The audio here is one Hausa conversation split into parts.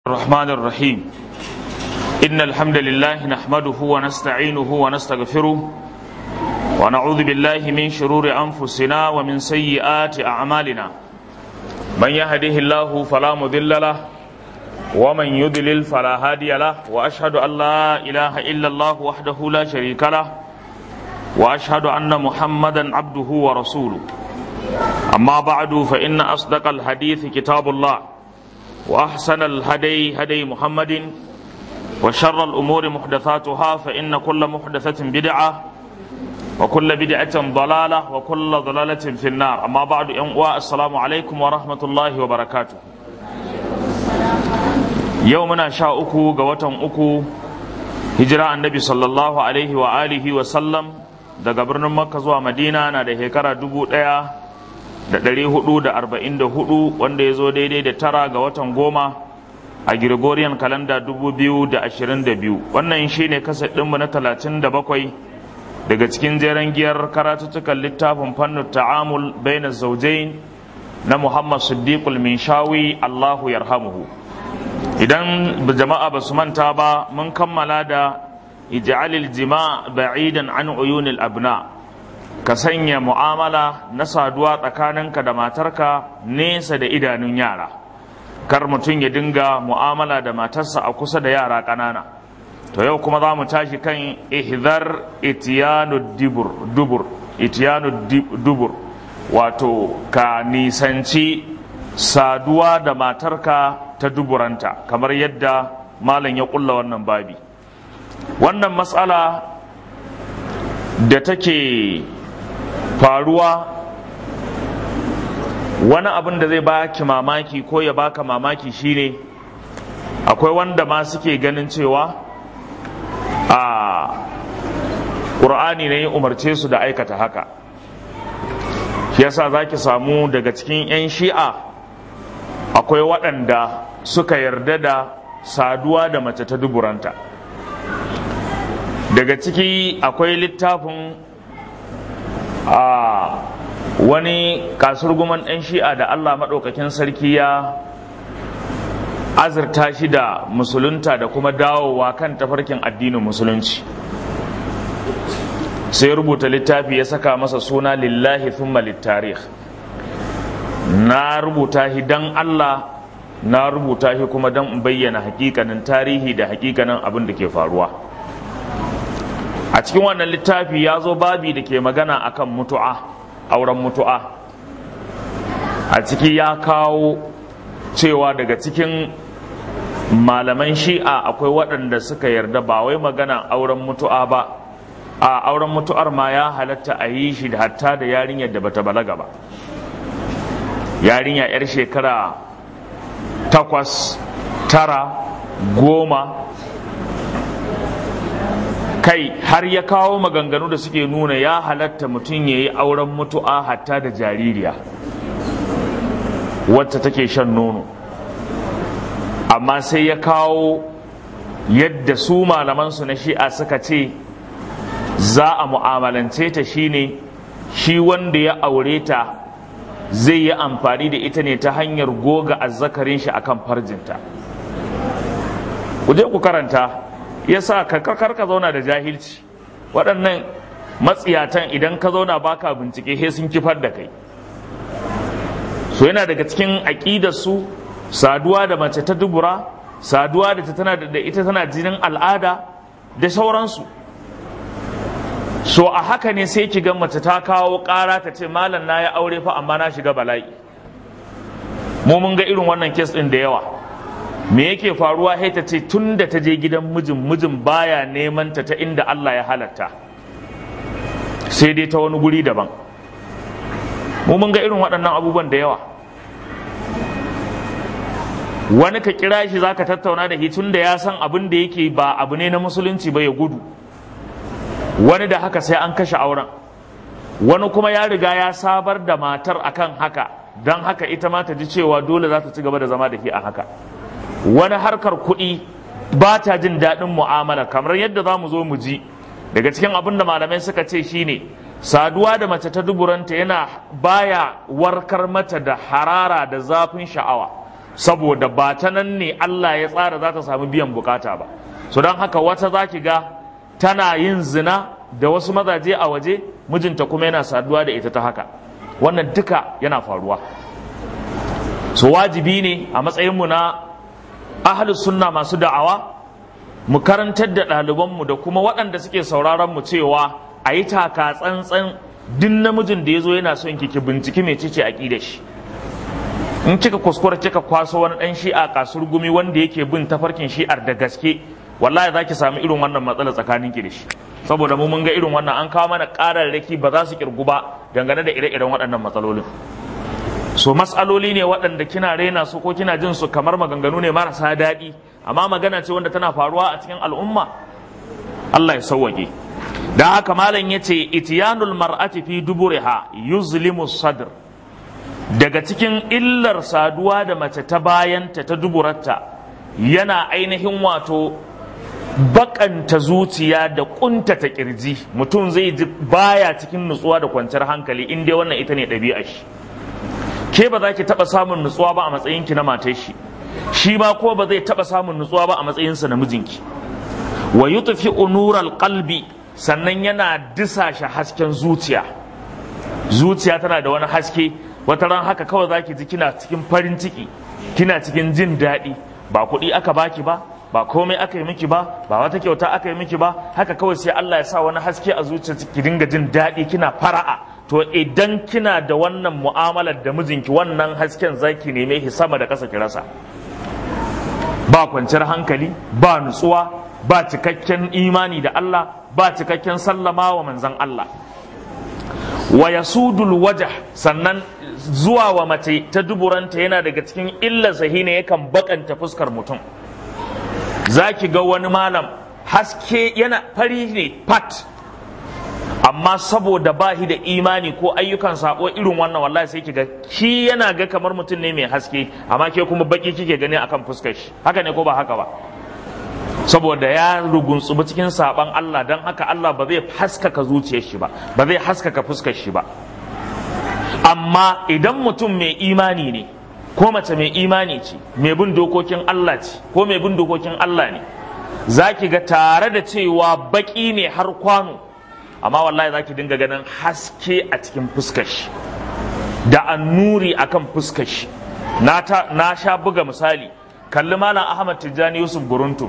الرحمن الرحيم إن الحمد لله نحمده ونستعينه ونستغفره ونعوذ بالله من شرور أنفسنا ومن سيئات أعمالنا من يهده الله فلا مضل له ومن يضلل فلا هادي له وأشهد أن لا إله إلا الله وحده لا شريك له وأشهد أن محمدا عبده ورسوله أما بعد فإن أصدق الحديث كتاب الله وأحسن الهدي هدي محمد وشر الأمور محدثاتها فإن كل محدثة بدعة وكل بدعة ضلالة وكل ضلالة في النار أما بعد أنواع السلام عليكم ورحمة الله وبركاته يومنا شاء أكو قوة أكو هجرة النبي صلى الله عليه وآله وسلم daga birnin makka zuwa madina na da shekara dubu ɗaya da ɗari hudu da arba'in da hudu wanda ya zo daidai da tara ga watan goma a Gregorian kalanda dubu biyu da ashirin da biyu wannan shi ne kasa ɗinmu na talatin da bakwai daga cikin jeren giyar karatuttukan littafin fannin ta'amul baina zaujain na muhammad siddiqul minshawi allahu yarhamuhu idan jama'a ba su manta ba mun kammala da ij'alil jima' ba'idan an uyunil abna' ka sanya mu'amala na saduwa tsakaninka da matarka nesa da idanun yara kar mutum ya dinga mu'amala da matarsa a kusa da yara ƙanana to yau kuma za mu tashi kan ihdar itiyanu dubur dubur itiyanu dubur wato ka nisanci saduwa da matarka ta duburanta kamar yadda malam ya kulla wannan babi wannan matsala da take faruwa wani abin da zai baki mamaki ko ya baka mamaki shine akwai wanda ma suke ganin cewa a ƙur'ani ne ya umarce su da aikata haka shi yasa za ki samu daga cikin 'yan shi'a akwai waɗanda suka yarda da saduwa da mace ta duburanta daga ciki akwai littafin a wani kasurguman ɗan shi'a da Allah maɗaukakin sarki ya azurta shi da musulunta da kuma dawowa kan tafarkin addinin musulunci sai rubuta littafi ya saka masa suna lillahi thumma littarih na rubuta shi don Allah na rubuta shi kuma don bayyana hakikanin tarihi da hakikanin abin da ke faruwa a cikin wannan littafi ya zo babi da ke magana akan mutu'a auren mutu'a a ciki ya kawo cewa daga cikin malaman shi'a akwai waɗanda suka yarda ba wai magana auren mutu'a ba a auren mutu'ar ma ya halatta a yi shi da hatta da yarinyar da bata balaga ba yarinya 'yar shekara takwas tara goma kai har ya kawo maganganu da suke nuna ya halatta mutum ya yi auren mutu'a hatta da jaririya wacce take shan nono amma sai ya kawo yadda su malamansu na shi'a suka ce za a mu'amalance ta shine shi wanda ya aure ta zai yi amfani da ita ne ta hanyar goga azzakarin shi akan farjinta ku je ku karanta ya sa ka kar ka zauna da jahilci waɗannan matsiyatan idan ka zauna baka bincike he sun kifar da kai so yana daga cikin aƙidar su saduwa da mace ta dubura saduwa da ta tana da ita tana jinin al'ada da sauransu so a haka ne sai ki ga mace ta kawo ƙara ta ce malam na ya aure fa amma na shiga bala'i mu mun ga irin wannan kes ɗin da yawa me yake faruwa sai ta ce tun da ta je gidan mijin mijin baya neman ta ta inda Allah ya halatta sai dai ta wani guri daban mu mun ga irin waɗannan abubuwan da yawa wani ka kira shi zaka tattauna da shi tun da ya san abin da yake ba abu ne na musulunci ba ya gudu wani da haka sai an kashe auren wani kuma ya riga ya sabar da matar akan haka don haka ita ma ta ji cewa dole za ta ci gaba da zama da shi a haka wani harkar kuɗi ba ta jin daɗin mu'amala kamar yadda za mu zo mu ji daga cikin abin da malamai suka ce shine saduwa da mace ta duburanta yana baya warkar mata da harara da zafin sha'awa saboda ba ta nan ne Allah ya tsara za ta samu biyan bukata ba so don haka wata za ki ga tana yin zina da wasu mazaje a waje mijinta kuma yana saduwa da ita ta haka wannan duka yana faruwa so wajibi ne a matsayinmu na ahalus sunna masu da'awa mu karantar da ɗalibanmu da kuma waɗanda suke sauraron mu cewa a yi taka tsantsan duk namijin da ya zo yana son ki binciki mai cice a da shi in kika kuskura kika kwaso wani ɗan shi'a kasur gumi wanda yake bin tafarkin shi'ar da gaske wallahi za ki samu irin wannan matsala tsakanin ki da shi saboda mu mun ga irin wannan an kawo mana ƙararraki ba za su kirgu ba dangane da ire-iren waɗannan matsalolin so matsaloli ne waɗanda kina raina su ko kina jin su kamar maganganu ne marasa daɗi amma magana ce wanda tana faruwa a cikin al'umma Allah ya sauwaƙe da haka malam ya ce itiyanul mar'ati fi duburiha yuzlimu sadr daga cikin illar saduwa da mace ta bayanta ta duburarta yana ainihin wato bakanta zuciya da kuntata kirji mutum zai ji baya cikin nutsuwa da kwanciyar hankali in dai wannan ita ne ɗabi'a shi ke ba za ki taɓa samun nutsuwa ba a matsayinki na matar shi shi ma ko ba zai taɓa samun nutsuwa ba a matsayinsa na mijinki wa yutfi unural qalbi sannan yana disashe hasken zuciya zuciya tana da wani haske wata ran haka kawai zaki ji kina cikin farin ciki kina cikin jin daɗi ba kuɗi aka baki ba ba komai aka yi miki ba ba wata kyauta aka yi miki ba haka kawai sai Allah ya sa wani haske a zuciya ki dinga jin daɗi kina fara'a to idan kina da wannan mu'amalar da mijinki wannan hasken zaki neme shi sama da ƙasa ki rasa ba kwanciyar hankali ba nutsuwa ba cikakken imani da Allah ba cikakken sallama wa manzan Allah wa yasudul wajah sannan zuwa wa mace ta duburanta yana daga cikin illar sahina yakan bakanta fuskar mutum za ki ga wani malam haske yana fari ne fat amma saboda ba shi da imani ko ayyukan sabo irin wannan wallahi sai ki ga shi yana ga kamar mutum ne mai haske amma ke kuma baki kike gani akan fuskar shi haka ne ko ba haka ba saboda ya rugunsubi cikin saban Allah don haka Allah ba zai haskaka zuciyar shi ba ba zai haskaka fuskar shi ba amma idan mutum mai imani ne ko mace mai imani ce mai bin dokokin Allah ce ko mai bin dokokin Allah ne za ki ga tare da cewa baki ne har kwano amma wallahi za ki dinga ganin haske a cikin fuskar shi da annuri akan fuskar shi na sha buga misali kalli malam Ahmad Tijjani Yusuf Guruntu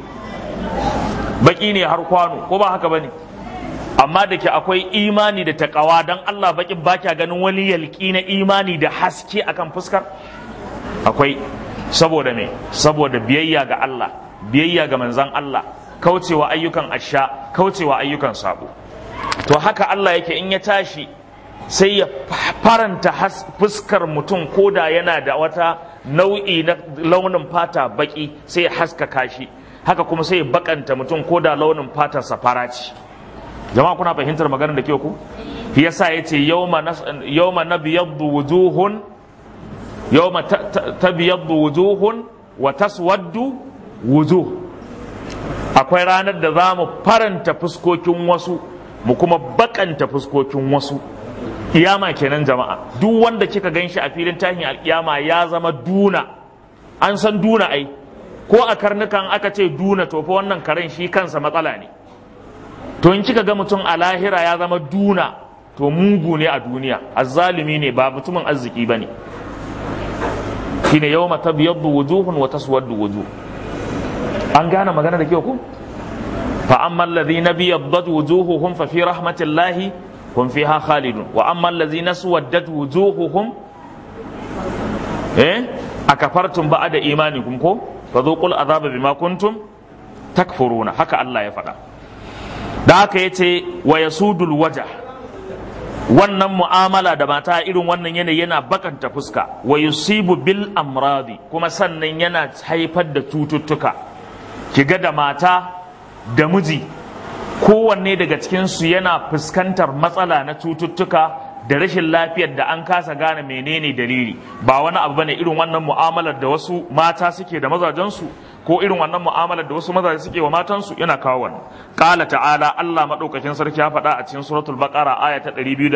baki ne har kwano ko ba haka bane amma da ke akwai imani da takawa don Allah bakin ba kya ganin wani yalki na imani da haske akan fuskar akwai saboda me saboda biyayya ga Allah biyayya ga manzan Allah kaucewa ayyukan asha kaucewa ayyukan sabo to haka Allah yake in ya tashi sai ya faranta fuskar mutum koda yana da wata nau'i na launin fata baki sai ya haskaka shi haka kuma sai ya bakanta mutum koda launin fatarsa fara ce jama'a kuna fahimtar maganar da ke ku shi yasa yace yawma yawma nabyaddu wujuhun yawma tabyaddu wujuhun wa taswaddu wujuh akwai ranar da za mu faranta fuskokin wasu mu kuma bakanta fuskokin wasu kiyama kenan jama'a duk wanda kika ganshi a filin tahin alkiyama ya zama duna an san duna ai ko a karnukan aka ce duna to fa wannan karen shi kansa matsala ne to in kika ga mutum a lahira ya zama duna to mugu ne a duniya azzalimi ne ba mutumin arziki bane shine yawma tabyaddu wujuhun wa taswaddu wujuh an gane magana da kyau ku fa amma alladhina biyaddat wujuhuhum fa fi rahmatillahi hum fiha khalidun wa amma alladhina suwaddat wujuhuhum eh akafartum ba'da imanikum ko fadhuqul azaba bima kuntum takfuruna haka Allah ya faɗa da haka ya ce wa ya sudul waja wannan mu'amala da mata irin wannan yanayi yana bakanta fuska wa yusibu bil amradi kuma sannan yana haifar da cututtuka kiga da mata da miji kowanne daga cikinsu yana fuskantar matsala na cututtuka da rashin lafiyar da an kasa gane menene dalili ba wani abu bane irin wannan mu'amalar da wasu mata suke da mazajensu ko irin wannan mu'amalar da wasu mazaje suke wa matansu yana kawo wannan qala ta'ala Allah madaukakin sarki ya faɗa a cikin suratul baqara aya ta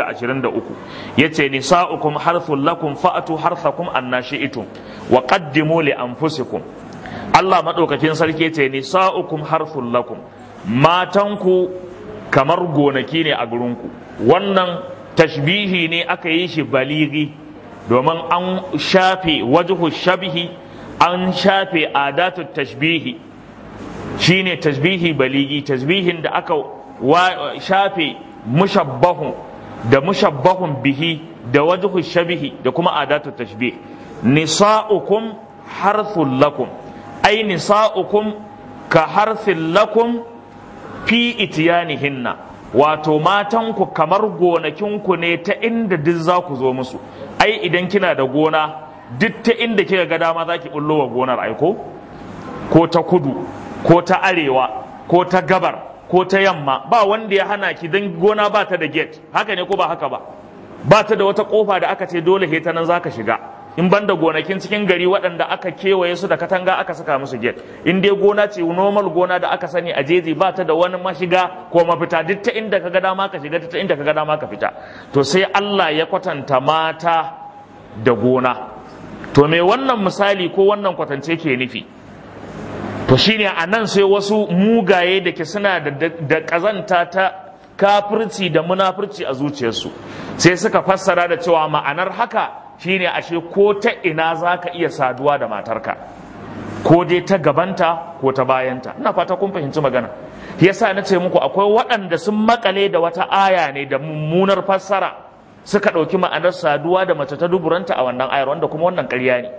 223 yace nisa'ukum harthul lakum fa'atu harthakum annashi'tum wa qaddimu li anfusikum Allah madaukakin sarki yace nisa'ukum harthul lakum matanku kamar gonaki ne a gurinku wannan tashbihi ne aka yi shi baligi domin an shafe wajhu shabihi an shafe adatu tashbihi shine tashbihi baligi tashbihin da aka shafe mushabbahun da mushabbahun bihi da wajhu shabihi da kuma adatu tashbih nisa'ukum harthul lakum ay nisa'ukum ka harthil lakum fi itiyanihinna wato matanku kamar gonakinku ne ta inda duk za ku zo musu ai idan kina da gona duk ta inda kika ga dama za ki bullo wa gonar aiko ko ta kudu ko ta arewa ko ta gabar ko ta yamma ba wanda ya hana ki don gona ba ta da gate haka ne ko ba haka ba ba ta da wata kofa da aka ce dole he ta nan za ka shiga in banda gonakin cikin gari waɗanda aka kewaye su da katanga aka saka musu gate in dai gona ce normal gona da aka sani a jeji ba ta da wani mashiga ko mafita duk ta inda ka ga dama ka shiga ta inda ka ga dama ka fita to sai Allah ya kwatanta mata da gona to me wannan misali ko wannan kwatance ke nufi to shine a nan sai wasu mugaye da ke suna da kazanta ta kafirci da munafurci a zuciyarsu sai suka fassara da cewa ma'anar haka shine ashe ko ta ina za ka iya saduwa da matarka ko dai ta gabanta ko ta bayanta ina fata kun fahimci magana yasa na ce muku akwai waɗanda sun makale da wata aya ne da mummunar fassara suka ɗauki ma'anar saduwa da mace ta duburanta a wannan ayar wanda kuma wannan ƙarya ne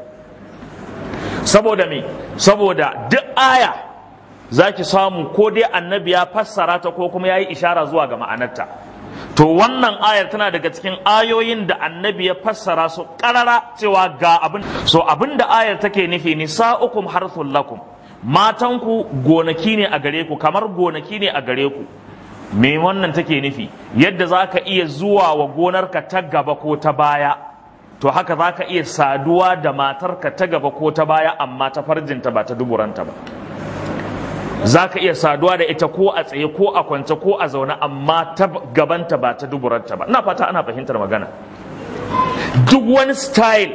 saboda me saboda duk aya za ki samu ko dai annabi ya fassara ta ko kuma ya yi ishara zuwa ga ma'anarta to wannan ayar tana daga cikin ayoyin da annabi ya fassara su karara cewa ga abin so abin da ayar take nufi nisa'ukum harthul lakum matanku gonaki ne a gare ku kamar gonaki ne a gare ku me wannan take nufi yadda za ka iya zuwa wa gonarka ta gaba ko ta baya to haka za ka iya saduwa da matarka ta gaba ko ta baya amma ta farjinta ba ta duburanta ba za ka iya saduwa da ita ko a tsaye ko a kwance ko a zaune amma ta gabanta ba ta duburanta ba ina fata ana fahimtar magana duk wani style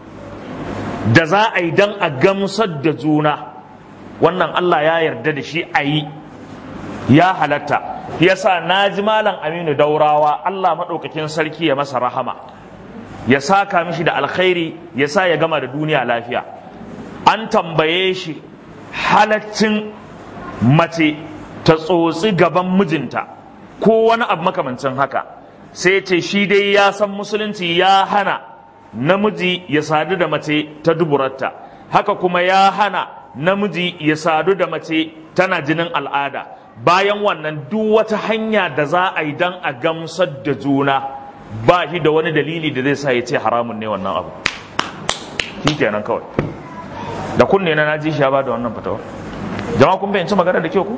da za a yi don a gamsar da juna wannan Allah ya yarda da shi a yi ya halatta yasa na ji malam aminu daurawa Allah maɗaukakin sarki ya masa rahama ya saka mishi da alkhairi ya sa ya gama da duniya lafiya an tambaye shi halaccin mace ta tsotsi gaban mijinta ko wani abu makamancin haka sai ce shi dai ya san musulunci ya hana namiji ya sadu da mace ta duburarta haka kuma ya hana namiji ya sadu da mace tana jinin al'ada bayan wannan duk wata hanya da za a yi don a gamsar da juna ba shi da wani dalili da zai sa ya ce haramun ne wannan abu shi kenan kawai da kunne na naji shi ya ba da wannan fatawar jama'a kun bayanci magana da kyau ku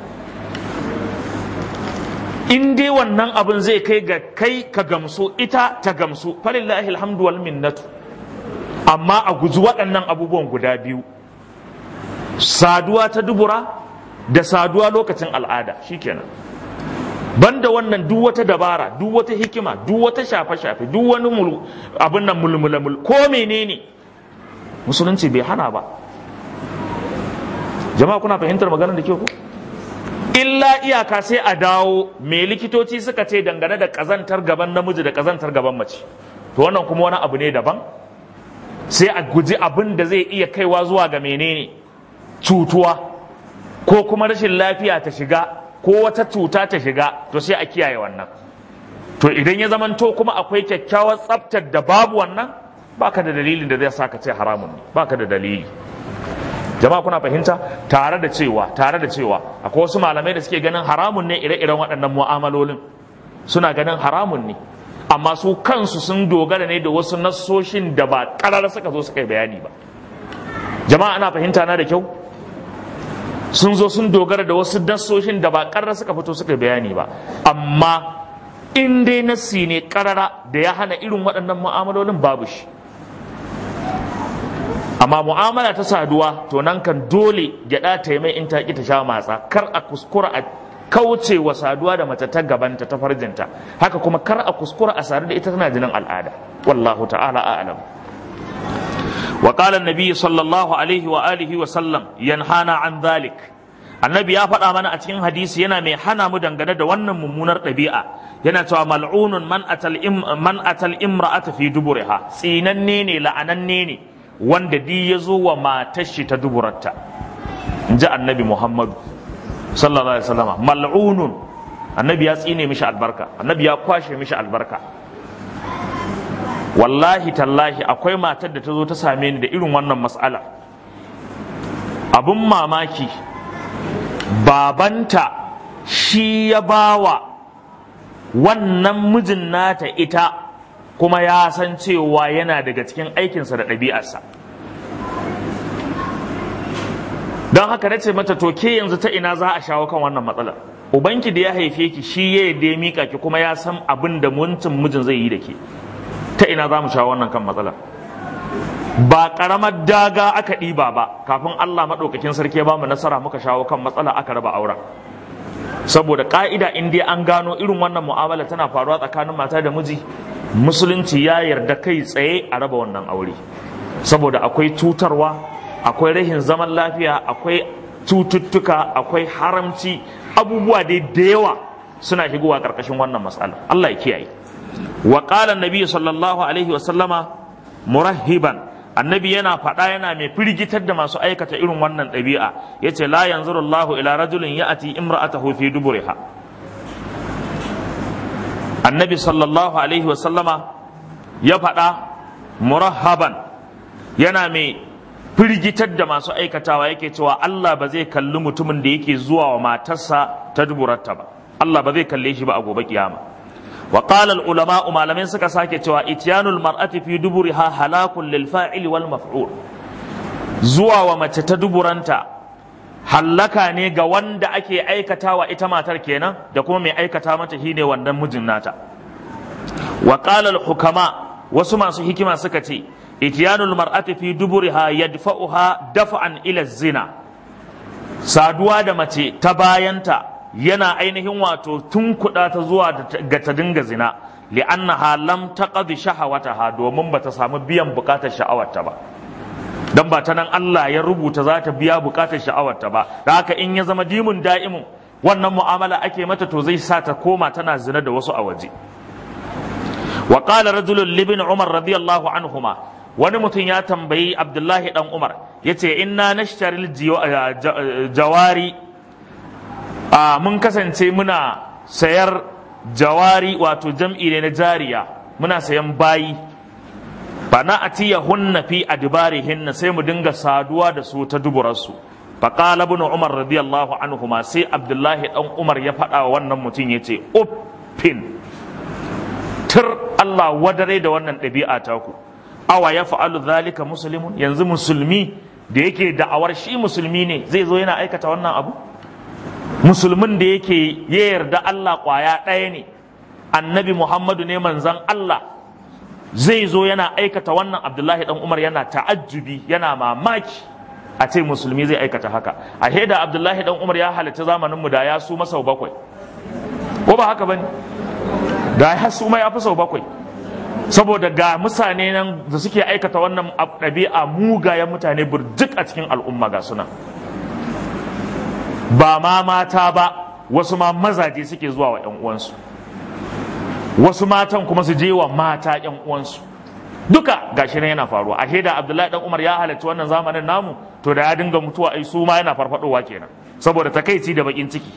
in dai wannan abin zai kai ga kai ka gamsu ita ta gamsu falillahi alhamdu wal minnatu amma a guji waɗannan abubuwan guda biyu saduwa ta dubura da saduwa lokacin al'ada shikenan banda wannan duk wata dabara duk wata hikima duk wata shafe-shafe duk wani abin nan mulmulamul ko menene musulunci bai hana ba jama'a kuna fahimtar maganar da ke ku illa iyaka sai a dawo me likitoci suka ce dangane da kazantar gaban namiji da kazantar gaban mace to wannan kuma wani abu ne daban sai a guji abin da zai iya kaiwa zuwa ga menene cutuwa ko kuma rashin lafiya ta shiga ko wata cuta ta shiga to sai a kiyaye wannan to idan ya zamanto kuma akwai kyakkyawar tsaftar da babu wannan baka da dalilin da zai sa ka ce haramun ne baka da dalili jama'a kuna fahimta tare da cewa tare da cewa akwai wasu malamai da suke ganin haramun ne ire-iren waɗannan mu'amalolin suna ganin haramun ne amma su kansu sun dogara ne da wasu nassoshin da ba ƙarar suka zo suka yi bayani ba jama'a ana fahimta na da kyau sun zo sun dogara da wasu nassoshin da ba ƙarar suka fito suka yi bayani ba amma in dai nassi ne karara da ya hana irin waɗannan mu'amalolin babu shi amma mu'amala ta saduwa to nan kan dole gyaɗa ta yi mai in ta ki ta sha matsa kar a kuskura a kauce wa saduwa da mace ta gabanta ta farjinta haka kuma kar a kuskura a sadu da ita tana jinin al'ada wallahu ta'ala a'lam wa qala an-nabi sallallahu alaihi wa alihi wa sallam yanhana an dhalik annabi ya faɗa mana a cikin hadisi yana mai hana mu dangane da wannan mummunar ɗabi'a yana cewa mal'unun man atal man atal imra'ata fi duburiha tsinanne ne la'ananne ne wanda di ya zo wa matar shi ta duburarta in ji annabi muhammadu sallallahu alaihi wasallama mal'unun annabi ya tsine mishi albarka annabi ya kwashe mishi albarka wallahi tallahi akwai matar da ta zo ta same ni da irin wannan mas'ala abun mamaki babanta shi ya bawa wannan mijin nata ita kuma ya san cewa yana daga cikin aikinsa da ɗabi'arsa don haka na ce mata to ke yanzu ta ina za a shawo kan wannan matsalar ubanki da ya haife ki shi ya yadda ya mika ki kuma ya san abin da muncin mijin zai yi da ke ta ina za mu shawo wannan kan matsalar ba karamar daga aka ɗiba ba kafin Allah maɗaukakin sarki ya ba mu nasara muka shawo kan matsala aka raba auren saboda ka'ida in dai an gano irin wannan mu'amala tana faruwa tsakanin mata da miji musulunci ya yarda kai tsaye a raba wannan aure saboda akwai cutarwa akwai rahin zaman lafiya akwai cututtuka akwai haramci abubuwa dai da yawa suna shigowa karkashin wannan matsala Allah ya kiyaye wa qala annabi sallallahu alaihi wa sallama murahiban annabi yana faɗa yana mai firgitar da masu aikata irin wannan ɗabi'a yace la yanzuru Allahu ila rajulin ya'ti imra'atahu fi duburiha annabi sallallahu alaihi wa sallama ya faɗa murahaban yana mai firgitar da masu aikatawa yake cewa Allah ba zai kalli mutumin da yake zuwa wa matarsa ta duburarta ba Allah ba zai kalle shi ba a gobe kiyama wa qala al ulama malamin suka sake cewa ityanul mar'ati fi duburiha halakun lil fa'ili wal maf'ul zuwa wa mace ta duburanta hallaka ne ga wanda ake aikatawa ita matar kenan da kuma mai aikata mata shine wannan mijin nata wa qala al hukama wasu masu hikima suka ce ityanul mar'ati fi duburiha yadfa'uha daf'an ila zina saduwa da mace ta bayanta yana ainihin wato tunkuɗa ta zuwa ga ta dinga zina li'annaha lam taqdi shahawataha domin bata samu biyan bukatar sha'awarta ba dan ba ta nan Allah ya rubuta za ta biya bukatar sha'awarta ba da haka in ya zama dimun da'imun wannan mu'amala ake mata to zai sa ta koma tana zina da wasu a waje wa qala rajulun libin umar radiyallahu anhuma wani mutum ya tambayi abdullahi dan umar yace inna nashtaril jawari a mun kasance muna sayar jawari wato jam'i ne na jariya muna sayan bayi fa na atiya hunna fi adbarihinna sai mu dinga saduwa da su ta duburarsu fa qala ibn umar radiyallahu anhuma sai abdullahi dan umar ya faɗa wa wannan mutum yace uffin tir Allah wadare da wannan ɗabi'a taku awa ya fa'alu zalika muslimun yanzu musulmi da yake da'awar shi musulmi ne zai zo yana aikata wannan abu musulmin da yake ya yarda Allah kwaya ɗaya ne annabi Muhammadu ne manzan Allah zai zo yana aikata wannan Abdullahi dan Umar yana ta'ajjubi yana mamaki a ce musulmi zai aikata haka a da Abdullahi dan Umar ya halatta zamanin mu da ya su masau bakwai ko ba haka bane da ya su ma ya fi sau bakwai saboda ga mutane nan da suke aikata wannan ɗabi'a mugayen mutane burjik a cikin al'umma ga suna ba ma mata ba wasu ma mazaje suke zuwa wa 'yan uwansu wasu matan kuma su je wa mata 'yan uwansu duka gashi nan yana faruwa a da abdullahi dan umar ya halarci wannan zamanin namu to da ya dinga mutuwa ai su ma yana farfadowa kenan saboda takaici da bakin ciki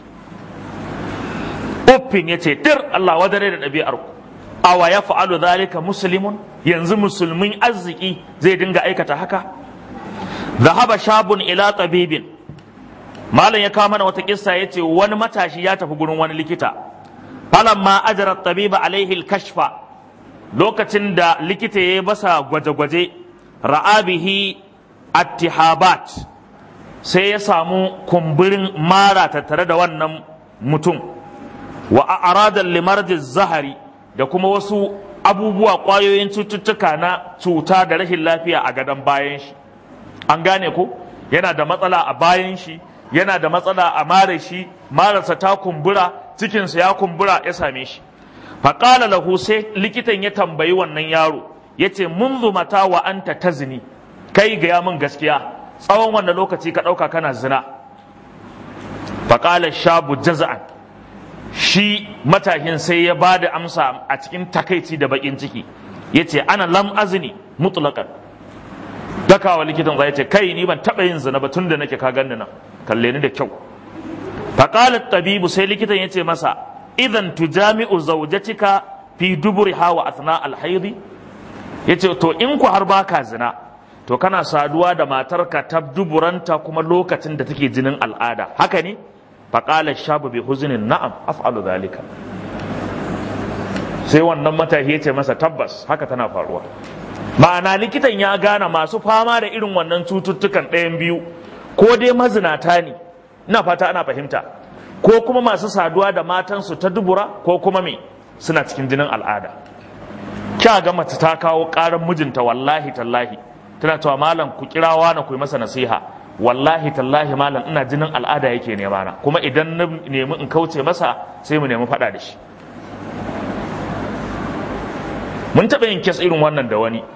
uffin ya ce tir Allah wadare da ɗabi'ar ku awa ya fa'alu zalika muslimun yanzu musulmin arziki zai dinga aikata haka zahaba shabun ila tabibin malam ya kawo mana wata kissa ya ce wani matashi ya tafi gurin wani likita falamma ajara tabiba alaihi kashfa lokacin da likita ya basa gwaje-gwaje ra'abihi attihabat sai ya samu kumburin mara tattare da wannan mutum wa a'radan limardiz zahari da kuma wasu abubuwa ƙwayoyin cututtuka na cuta da rashin lafiya a gadon bayan shi an gane ko yana da matsala a bayan shi yana da matsala a mare shi marasa ta kumbura cikinsa ya kumbura ya same shi faƙala lahu sai likitan ya tambayi wannan yaro ya ce munzu mata wa anta tazni kai gaya min gaskiya tsawon wannan lokaci ka ɗauka kana zina faƙala shabu jaza'an shi matahin sai ya ba da amsa a cikin takaici da bakin ciki ya ce ana lam azini mutlaƙan dakawa likitan zai ce kai ni ban taɓa yin zina ba tun da nake ka ganni nan kalle ni da kyau faƙalar tabibu sai likitan ya ce masa idan tujami'u zaujatika fi duburi hawa athna alhaidi ya ce to in ku har baka zina to kana saduwa da matarka ta duburanta kuma lokacin da take jinin al'ada haka ne faƙalar shabu bi huzinin na'am af'alu zalika sai wannan matashi ya ce masa tabbas haka tana faruwa ma'ana likitan ya gane masu fama da irin wannan cututtukan ɗayan biyu ko dai mazinata ne ina fata ana fahimta ko kuma masu saduwa da matansu ta dubura ko kuma me suna cikin jinin al'ada kya ga mace ta kawo ƙarar mijinta wallahi tallahi tana cewa malam ku kirawa na ku yi masa nasiha wallahi tallahi malam ina jinin al'ada yake nema na kuma idan na nemi in kauce masa sai mu nemi faɗa da shi mun taɓa yin kes irin wannan da wani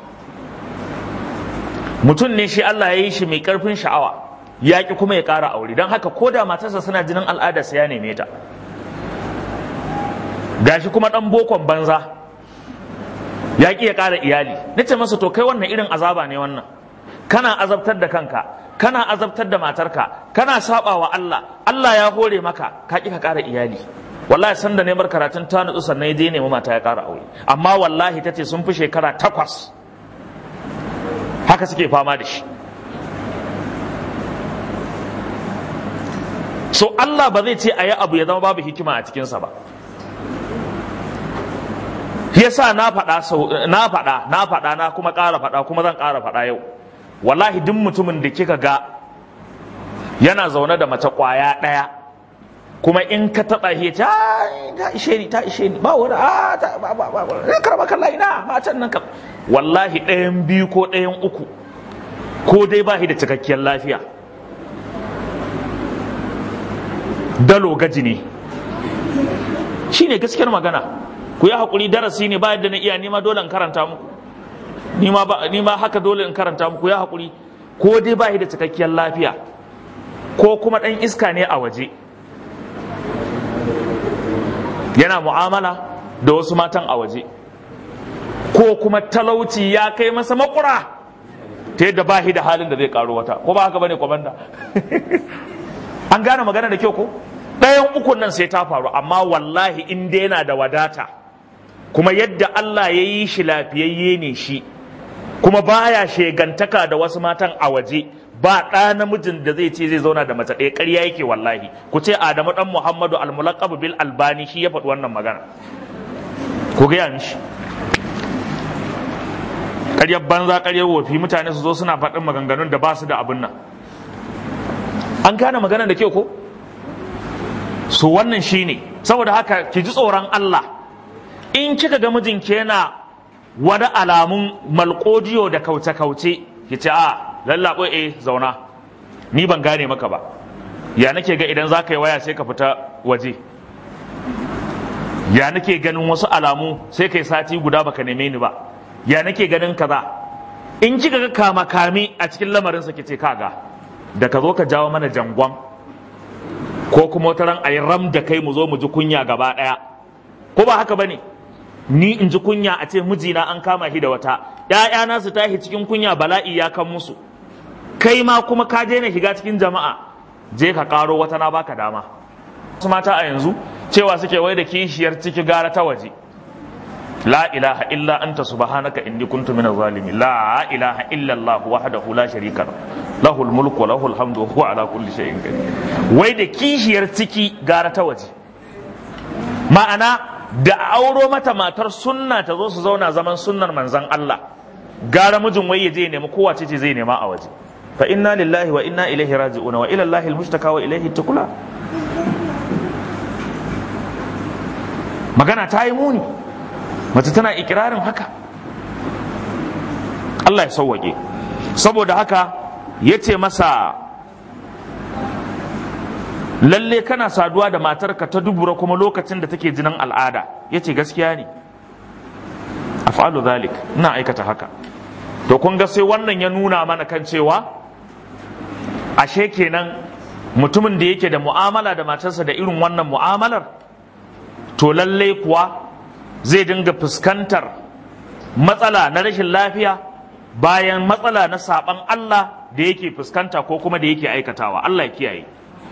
mutum ne shi Allah ya yi shi mai ƙarfin sha'awa ya ƙi kuma ya ƙara aure don haka ko da matarsa suna jinin al'ada sai ya neme ta gashi kuma ɗan bokon banza ya ƙi ya ƙara iyali na ce masa to kai wannan irin azaba ne wannan kana azabtar da kanka kana azabtar da matarka kana saba wa Allah Allah ya hore maka ka ƙi ka ƙara iyali wallahi san da neman karatun ta nutsu sannan ya je nemi mata ya ƙara aure amma wallahi ta ce sun fi shekara takwas haka suke fama da shi so Allah ba zai ce a yi abu ya zama babu hikima a cikinsa ba yasa na faɗa na faɗa na faɗa na kuma ƙara faɗa kuma zan ƙara faɗa yau wallahi duk mutumin da kika ga yana zaune da mace ƙwaya ɗaya kuma in ka taɓa shi ta ta ishe ni ta ishe ni ba wani a ta ba ba ba ba karba kalla ina matan nan kam wallahi ɗayan biyu ko ɗayan uku ko dai ba shi da cikakkiyar lafiya dalo gaji ne shine gaskiyar magana ku yi haƙuri darasi ne ba yadda na iya nima dole in karanta muku ni ma haka dole in karanta muku ya haƙuri ko dai ba shi da cikakkiyar lafiya ko kuma ɗan iska ne a waje yana mu'amala da wasu matan a waje ko kuma talauci ya kai masa makura ta yadda ba shi da halin da zai karo wata ko ba haka bane kwamanda an gane magana da kyau ko ɗayan ukun nan sai ta faru amma wallahi in dai yana da wadata kuma yadda Allah ya yi shi lafiyayye ne shi kuma baya shegantaka da wasu matan a waje ba ɗa namijin da zai ce zai zauna da mace ɗaya ƙarya yake wallahi ku ce Adamu ɗan Muhammadu al-mulaqab bil albani shi ya faɗi wannan magana ku gaya mishi ƙaryar banza ƙaryar wofi mutane su zo suna faɗin maganganun da ba su da abin nan an gane magana da kyau ko su wannan shine saboda haka ki ji tsoron Allah in kika ga mijinki yana wani alamun malkodiyo da kauce-kauce ki ce a lallaɓo eh zauna ni ban gane maka ba ya nake ga idan za ka yi waya sai ka fita waje ya nake ganin wasu alamu sai kai sati guda baka neme ni ba ya nake ganin kaza in kika ga kama kame a cikin lamarinsa ki ce kaga da ka zo ka jawo mana jangon ko kuma wata ran ayi ram da kai mu zo mu ji kunya gaba ɗaya ko ba haka bane ni in ji kunya a ce mijina an kama shi da wata ‘ya'yana su tashi cikin kunya bala'i ya kan musu kai ma kuma ka je na shiga cikin jama'a je ka karo wata na baka dama wasu mata a yanzu cewa suke wai da kishiyar ciki gara ta waje la ilaha illa anta subhanaka inni kuntu minaz zalimin la ilaha illa allah wahdahu la sharika lahu lahul mulku wa lahul hamdu wa huwa ala kulli shay'in qadir wai da kishiyar ciki gara ta waje ma'ana da auro mata matar sunna ta zo su zauna zaman sunnar manzan Allah gara mijin wai ya je nemi kowace ce zai nema a waje fa inna lillahi wa inna ilaihi raji'una wa ila allahi almustaka wa ilaihi tukula magana ta yi muni mace tana ikirarin haka Allah ya sauwaƙe saboda haka ya ce masa lalle kana saduwa da matarka ta dubura kuma lokacin da take jinin al'ada ya ce gaskiya ne af'alu zalik ina aikata haka to kun ga sai wannan ya nuna mana kan cewa ashe kenan mutumin da yake da mu'amala da matarsa da irin wannan mu'amalar to lalle kuwa zai dinga fuskantar matsala na rashin lafiya bayan matsala na saban Allah da yake fuskanta ko kuma da yake aikatawa Allah ya kiyaye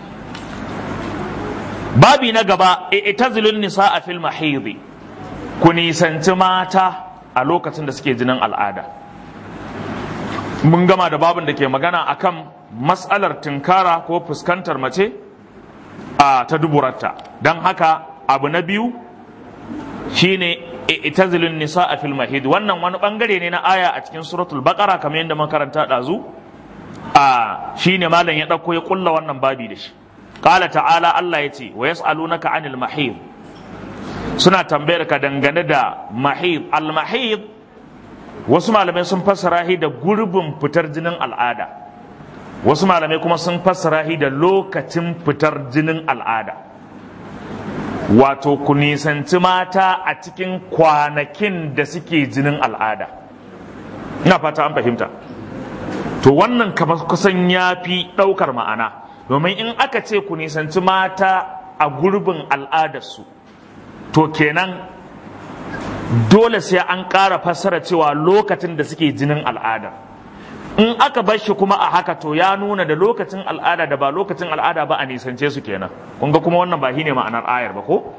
babi na gaba itazilun nisa a fil mahidi ku nisanci mata a lokacin da suke jinin al'ada mun gama da babin da ke magana akan matsalar tinkara ko fuskantar mace a ta duburarta don haka abu na biyu shine itazilun nisa a fil mahid wannan wani bangare ne na aya a cikin suratul baqara kamar yadda makaranta dazu a shine malam ya dauko ya kulla wannan babi da shi qala ta'ala Allah yace wa yas'alunaka anil mahid suna tambayar ka dangane da mahid al mahid wasu malamai sun fassara shi da gurbin fitar jinin al'ada wasu malamai kuma sun fassara shi da lokacin fitar jinin al'ada wato ku nisanci mata a cikin kwanakin da suke jinin al'ada ina fata an fahimta to wannan kamar kusan ya fi ɗaukar ma'ana domin in aka ce ku nisanci mata a gurbin al'adarsu to kenan dole sai an ƙara fassara cewa lokacin da suke jinin al'ada in aka bar shi kuma a haka to ya nuna da lokacin al'ada da ba lokacin al'ada ba a nisance su kenan kun ga kuma wannan ba shine ma'anar ayar ba ko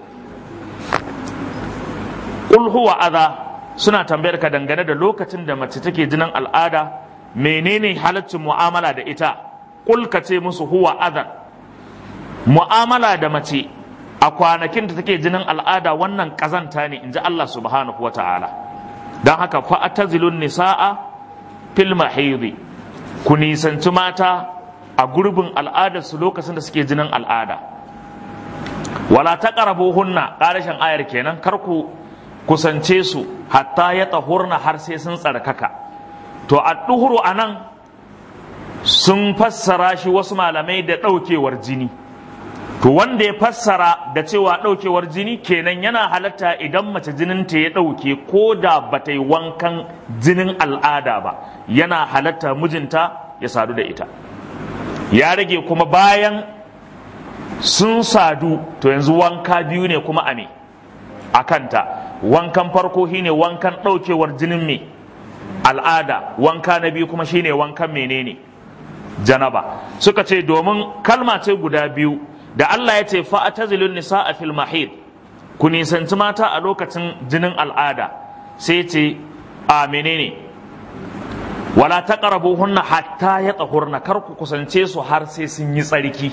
qul huwa adha suna tambayar ka dangane da lokacin da mace take jinin al'ada menene halaccin mu'amala da ita qul ka ce musu huwa adha mu'amala da mace a kwanakin da take jinin al'ada wannan kazanta ne inji Allah subhanahu wata'ala don haka fa'atazilun nisa'a fil mahidi ku nisanci mata a gurbin al'adarsu lokacin da suke jinin al'ada wala ta hunna ƙarashin ayar kenan kar ku kusance su hatta ya tsahurna har sai sun tsarkaka to a ɗuhuru a nan sun fassara shi wasu malamai da ɗaukewar jini to wanda ya fassara da cewa ɗaukewar jini kenan yana halatta idan mace jininta ya ɗauke ko da ba ta yi wankan jinin al'ada ba yana halatta mijinta ya sadu da ita ya rage kuma bayan sun sadu to yanzu wanka biyu ne kuma a me a kanta wankan farko shine wankan ɗaukewar jinin me al'ada wanka na biyu kuma shine wankan menene janaba suka ce domin kalma ce guda biyu da Allah ya ce fa'atazilun nisa a fil mahid ku nisanci mata a lokacin jinin al'ada sai ce a menene wala ta hunna hatta ya tsahurna kar ku kusance su har sai sun yi tsarki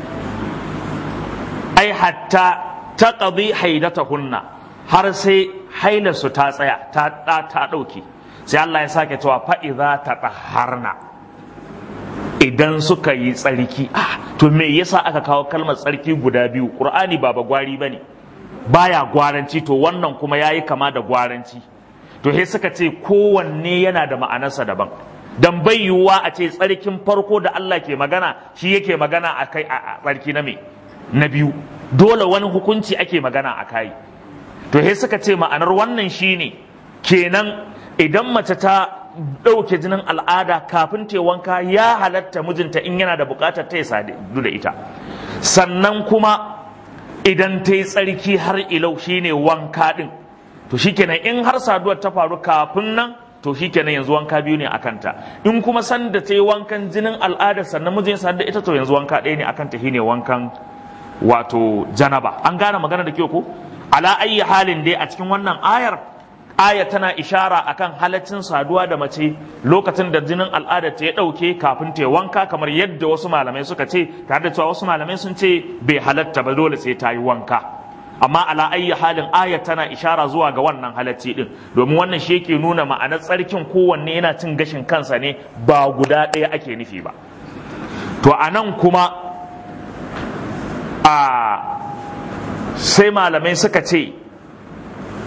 ai hatta ta ƙazi haidata hunna har sai hailarsu ta tsaya ta ta ɗauke sai Allah ya sake cewa fa'iza ta ɗaharna idan suka yi tsarki ah to me yasa aka kawo kalmar tsarki guda biyu qur'ani ba ba gwari bane baya gwaranci to wannan kuma yayi kama da gwaranci to he suka ce kowanne yana da ma'anarsa daban dan bai yiwuwa a ce tsarkin farko da Allah ke magana shi yake magana a kai a tsarki na me na biyu dole wani hukunci ake magana a kai to he suka ce ma'anar wannan shine kenan idan mace ta ɗauke jinin al'ada kafin ta wanka ya halatta mijinta in yana da buƙatar ta ya sadu da ita sannan kuma idan ta yi tsarki har ilau shine wanka ɗin to shikenan in har saduwar ta faru kafin nan to shikenan yanzu wanka biyu ne a kanta in kuma sanda ta yi wankan jinin al'ada sannan mijin ya sadu da ita to yanzu wanka ɗaya ne a kanta shine wankan wato janaba an gane magana da kyau ko ala ayyi halin dai a cikin wannan ayar aya tana ishara akan halaccin saduwa da mace lokacin da jinin al'ada ta ya ɗauke kafin ta wanka kamar yadda wasu malamai suka ce tare da cewa wasu malamai sun ce bai halatta ba dole sai ta yi wanka amma ala ayyi halin aya tana ishara zuwa ga wannan halacci din domin wannan shi yake nuna ma'anar tsarkin kowanne yana cin gashin kansa ne ba guda ɗaya ake nufi ba to a nan kuma a sai malamai suka ce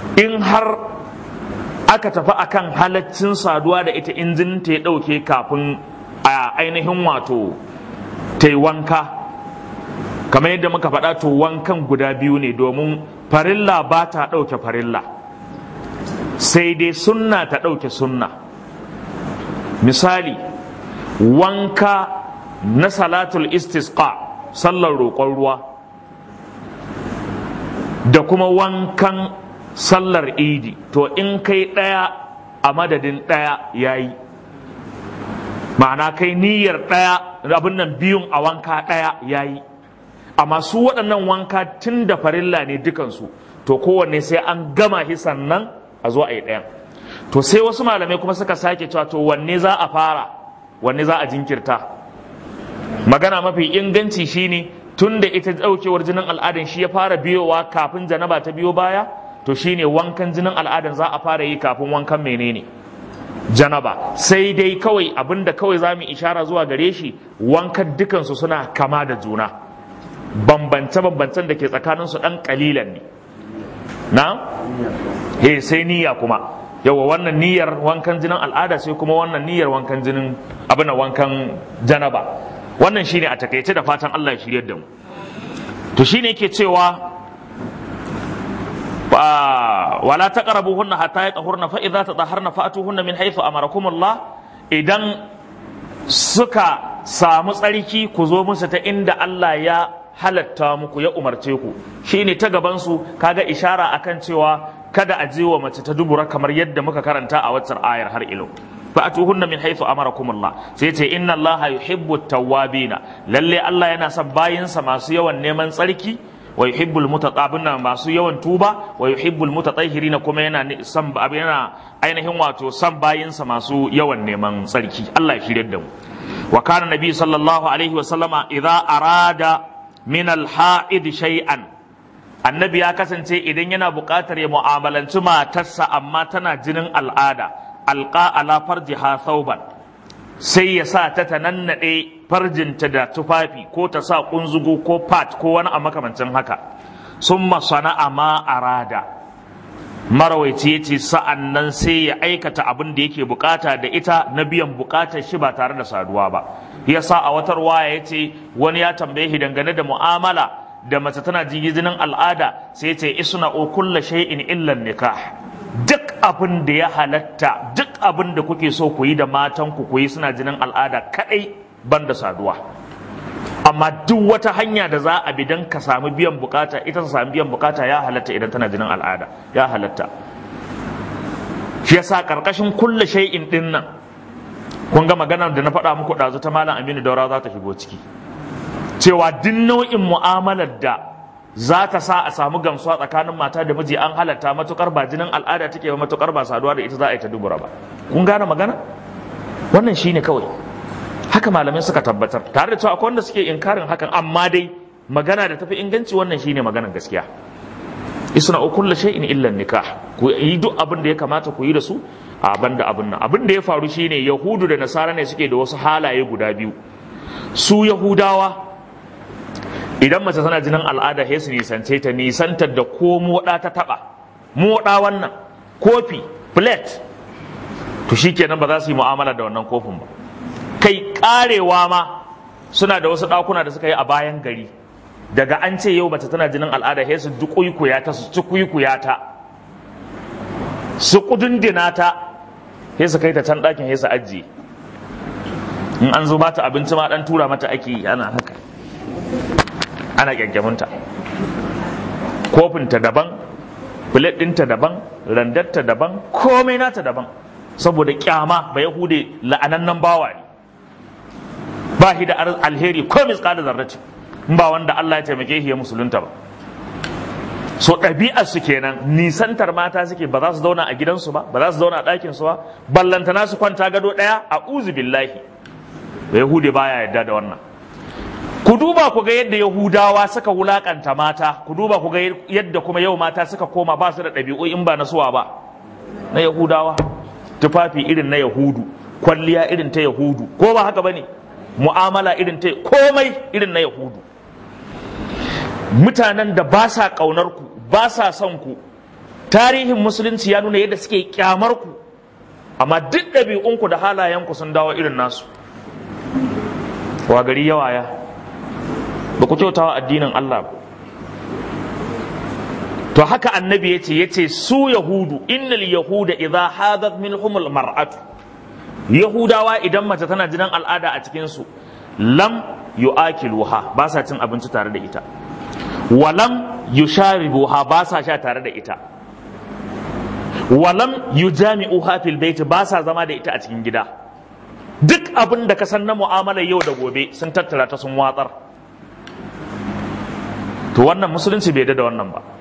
in har aka tafi akan halaccin saduwa da ita in jinin ta ya ɗauke kafin a ainihin wato ta yi wanka kamar yadda muka faɗa to wankan guda biyu ne domin farilla ba ta ɗauke farilla sai dai sunna ta ɗauke sunna misali wanka na salatul istisqa sallar roƙon ruwa da kuma wankan sallar idi to in kai ɗaya a madadin ɗaya ya yi ma'ana kai niyyar ɗaya abin nan biyun a wanka ɗaya ya yi amma su waɗannan wanka tun da farilla ne dukansu to kowanne sai an gama shi sannan a zo a yi ɗayan to sai wasu malamai kuma suka sake cewa to wanne za a fara wanne za a jinkirta magana mafi inganci shine tun da ita ɗaukewar jinin al'adan shi ya fara biyowa kafin janaba ta biyo baya to shine wankan jinin al'adan za a fara yi kafin wankan menene janaba sai dai kawai abinda kawai za mu ishara zuwa gare shi wankan dukansu suna kama da juna bambance-bambancen da ke tsakaninsu ɗan ƙalilan ne na? he sai niyya kuma yawa wannan niyyar wankan jinin al'ada sai kuma wannan niyyar wankan jinin abin wankan janaba wannan shine a takaice da fatan Allah ya shirye da mu to shine yake cewa wala taqrabuhunna hatta yatahurna fa idza tataharna fa'tuhunna min haythu amarakumullah idan suka samu tsarki ku zo musu ta inda Allah ya halatta muku ya umarce ku shine ta gaban su kaga ishara akan cewa kada a je wa mace ta dubura kamar yadda muka karanta a waccar ayar har ilo fa'atuhunna min haythu amarakumullah sai ce inna allaha yuhibbu tawwabina lalle Allah yana son bayinsa masu yawan neman tsarki wa yuhibbul mutatahhirina masu yawan tuba wa yuhibbul mutatahhirina kuma yana son yana ainihin wato son bayinsa masu yawan neman tsarki Allah ya shirye da mu wa kana nabi sallallahu alaihi wa sallama idza arada min al-ha'id shay'an annabi ya kasance idan yana buƙatar ya mu'amalanci matarsa amma tana jinin al'ada alƙa ala farjiha thawban sai ya sa ta tanannaɗe farjinta da tufafi ko ta sa ƙunzugu ko pat ko wani a makamancin haka sun sana'a ma arada marawaici ya ce sa'an nan sai ya aikata abin da yake bukata da ita na biyan bukatar shi ba tare da saduwa ba ya sa a watar waya ya ce wani ya tambaye shi dangane da mu'amala da mace tana jinin al'ada sai ce isna o kulla shay'in illa nikah duk abin da ya halatta duk abin da kuke so ku yi da matan ku yi suna jinin al'ada kadai banda saduwa amma duk wata hanya da za a bi don ka sami biyan bukata ita ta sami biyan bukata ya halatta idan tana jinin al'ada ya halatta shi yasa karkashin kulla shay'in din nan kun ga maganar da na faɗa muku ɗazu ta malam Aminu Daura za ta shigo ciki cewa duk nau'in mu'amalar da za ta sa a samu gamsuwa tsakanin mata da miji an halatta matukar ba jinin al'ada take ba matukar ba saduwa da ita za a yi ta dubura ba kun gane magana wannan shine kawai haka malamai suka tabbatar tare da cewa akwai wanda suke inkarin hakan amma dai magana da tafi inganci wannan shine maganar gaskiya isna kullu shay'in illa nikah ku yi duk abin da ya kamata ku yi da su a banda abin nan abin da ya faru shine yahudu da nasara ne suke da wasu halaye guda biyu su yahudawa idan mace tana jinin al'ada sai su nisance ta nisantar da ko moda ta taba moda wannan kofi plate to shikenan ba za su yi mu'amala da wannan kofin ba kai karewa ma suna da wasu ɗakuna da suka yi a bayan gari daga an ce yau mace tana jinin al'ada sai su dukuikuya ta su cikuikuya ta su kudundina ta sai su kai ta can ɗakin sai su ajiye in an zo bata abinci ma dan tura mata ake yi ana haka ana kyankyaminta kofinta daban filet ɗinta daban randarta daban komai nata daban saboda kyama ba yahude la'anannan bawa ne ba shi da alheri ko misƙalin zarrace in ba wanda Allah ya taimake shi ya musulunta ba so ɗabi'ar su kenan nisantar mata suke ba za su zauna a gidansu ba ba za su zauna a ɗakin su ba ballantana su kwanta gado ɗaya a uzu billahi da yahudi baya yadda da wannan ku duba ku ga yadda yahudawa suka wulakanta mata ku duba ku ga yadda kuma yau mata suka koma ba su da ɗabi'u in ba na suwa ba na yahudawa tufafi irin na yahudu kwalliya irin ta yahudu ko ba haka bane mu'amala irin ta komai irin na yahudu mutanen da ba sa ƙaunar ku ba sa son ku tarihin musulunci ya nuna yadda suke kyamar ku amma duk ɗabi'unku da halayenku sun dawo irin nasu wa gari yawaya ba ku kyautawa addinin Allah ba to haka annabi ya ce ya ce su yahudu innal yahuda idza hadat minhumul mar'atu yahudawa idan mace tana jinin al'ada a cikin su lam yu'akiluha ba sa cin abinci tare da ita walam yusharibuha ba sa sha tare da ita walam yujami'uha fil bait ba sa zama da ita a cikin gida duk abin da ka san na mu'amalar yau da gobe sun tattara ta sun watsar to wannan musulunci bai da wannan ba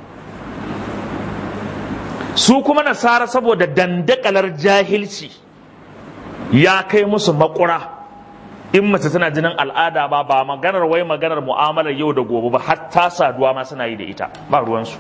su kuma nasara saboda dandakalar jahilci ya kai musu makura in mace tana jinin al'ada ba ba maganar wai maganar mu'amalar yau da gobe ba hatta saduwa ma suna yi da ita ba ruwansu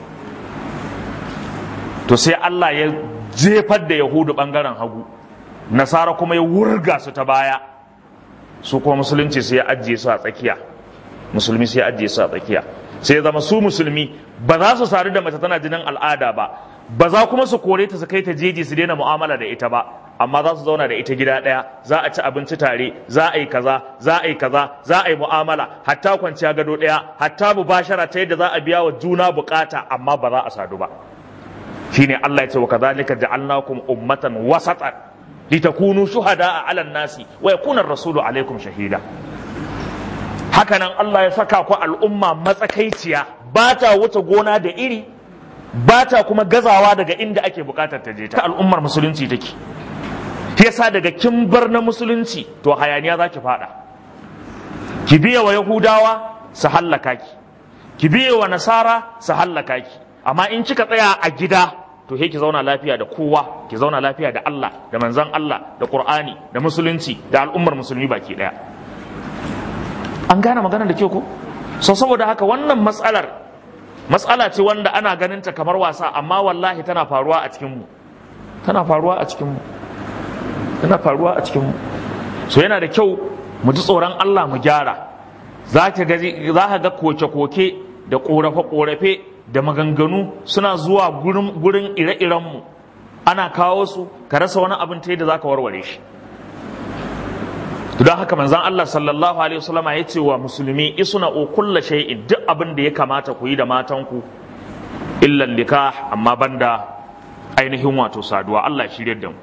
to sai Allah ya jefar da yahudu bangaren hagu nasara kuma ya wurga su ta baya su kuma musulunci sai ya ajiye su a tsakiya musulmi sai ya ajiye su a tsakiya sai ya zama su musulmi ba za su sadu da mace tana jinin al'ada ba ba za kuma su kore ta su kai ta jeji su daina mu'amala da ita ba amma za su zauna da ita gida ɗaya za a ci abinci tare za a yi kaza za a yi kaza za a yi mu'amala hatta kwanciya gado ɗaya hatta mubashara ta yadda za a biya wa juna bukata amma ba za a sadu ba shine Allah ya ce wa kadhalika ja'alnakum ummatan wasatan litakunu shuhada'a 'alan nasi wa yakuna ar-rasulu 'alaykum shahida hakanan Allah ya saka ku al'umma matsakaiciya ba ta wuce gona da iri ba ta kuma gazawa daga inda ake bukatar ta je ta al'ummar musulunci take yasa daga kin bar na musulunci to hayaniya za ki fada ki biya wa yahudawa su hallaka ki ki biya wa nasara su hallaka ki amma in kika tsaya a gida to he ki zauna lafiya da kowa ki zauna lafiya da Allah da manzon Allah da Qur'ani da musulunci da al'ummar musulmi baki daya an gane magana da ke ko so saboda haka wannan matsalar matsala ce wanda ana ganin ta kamar wasa amma wallahi tana faruwa a cikin mu tana faruwa a cikin mu tana faruwa a cikin mu so yana da kyau mu ji tsoron Allah mu gyara za ka ga koke-koke da korafe-korafe da maganganu suna zuwa gurin ire-irenmu ana kawo su ka rasa wani abin ta yadda za ka warware shi don haka manzan Allah sallallahu alaihi wasallam ya ce wa musulmi isuna o kulla shay'in duk abin da ya kamata ku yi da matanku illan nikah amma banda ainihin wato saduwa Allah ya shirye da mu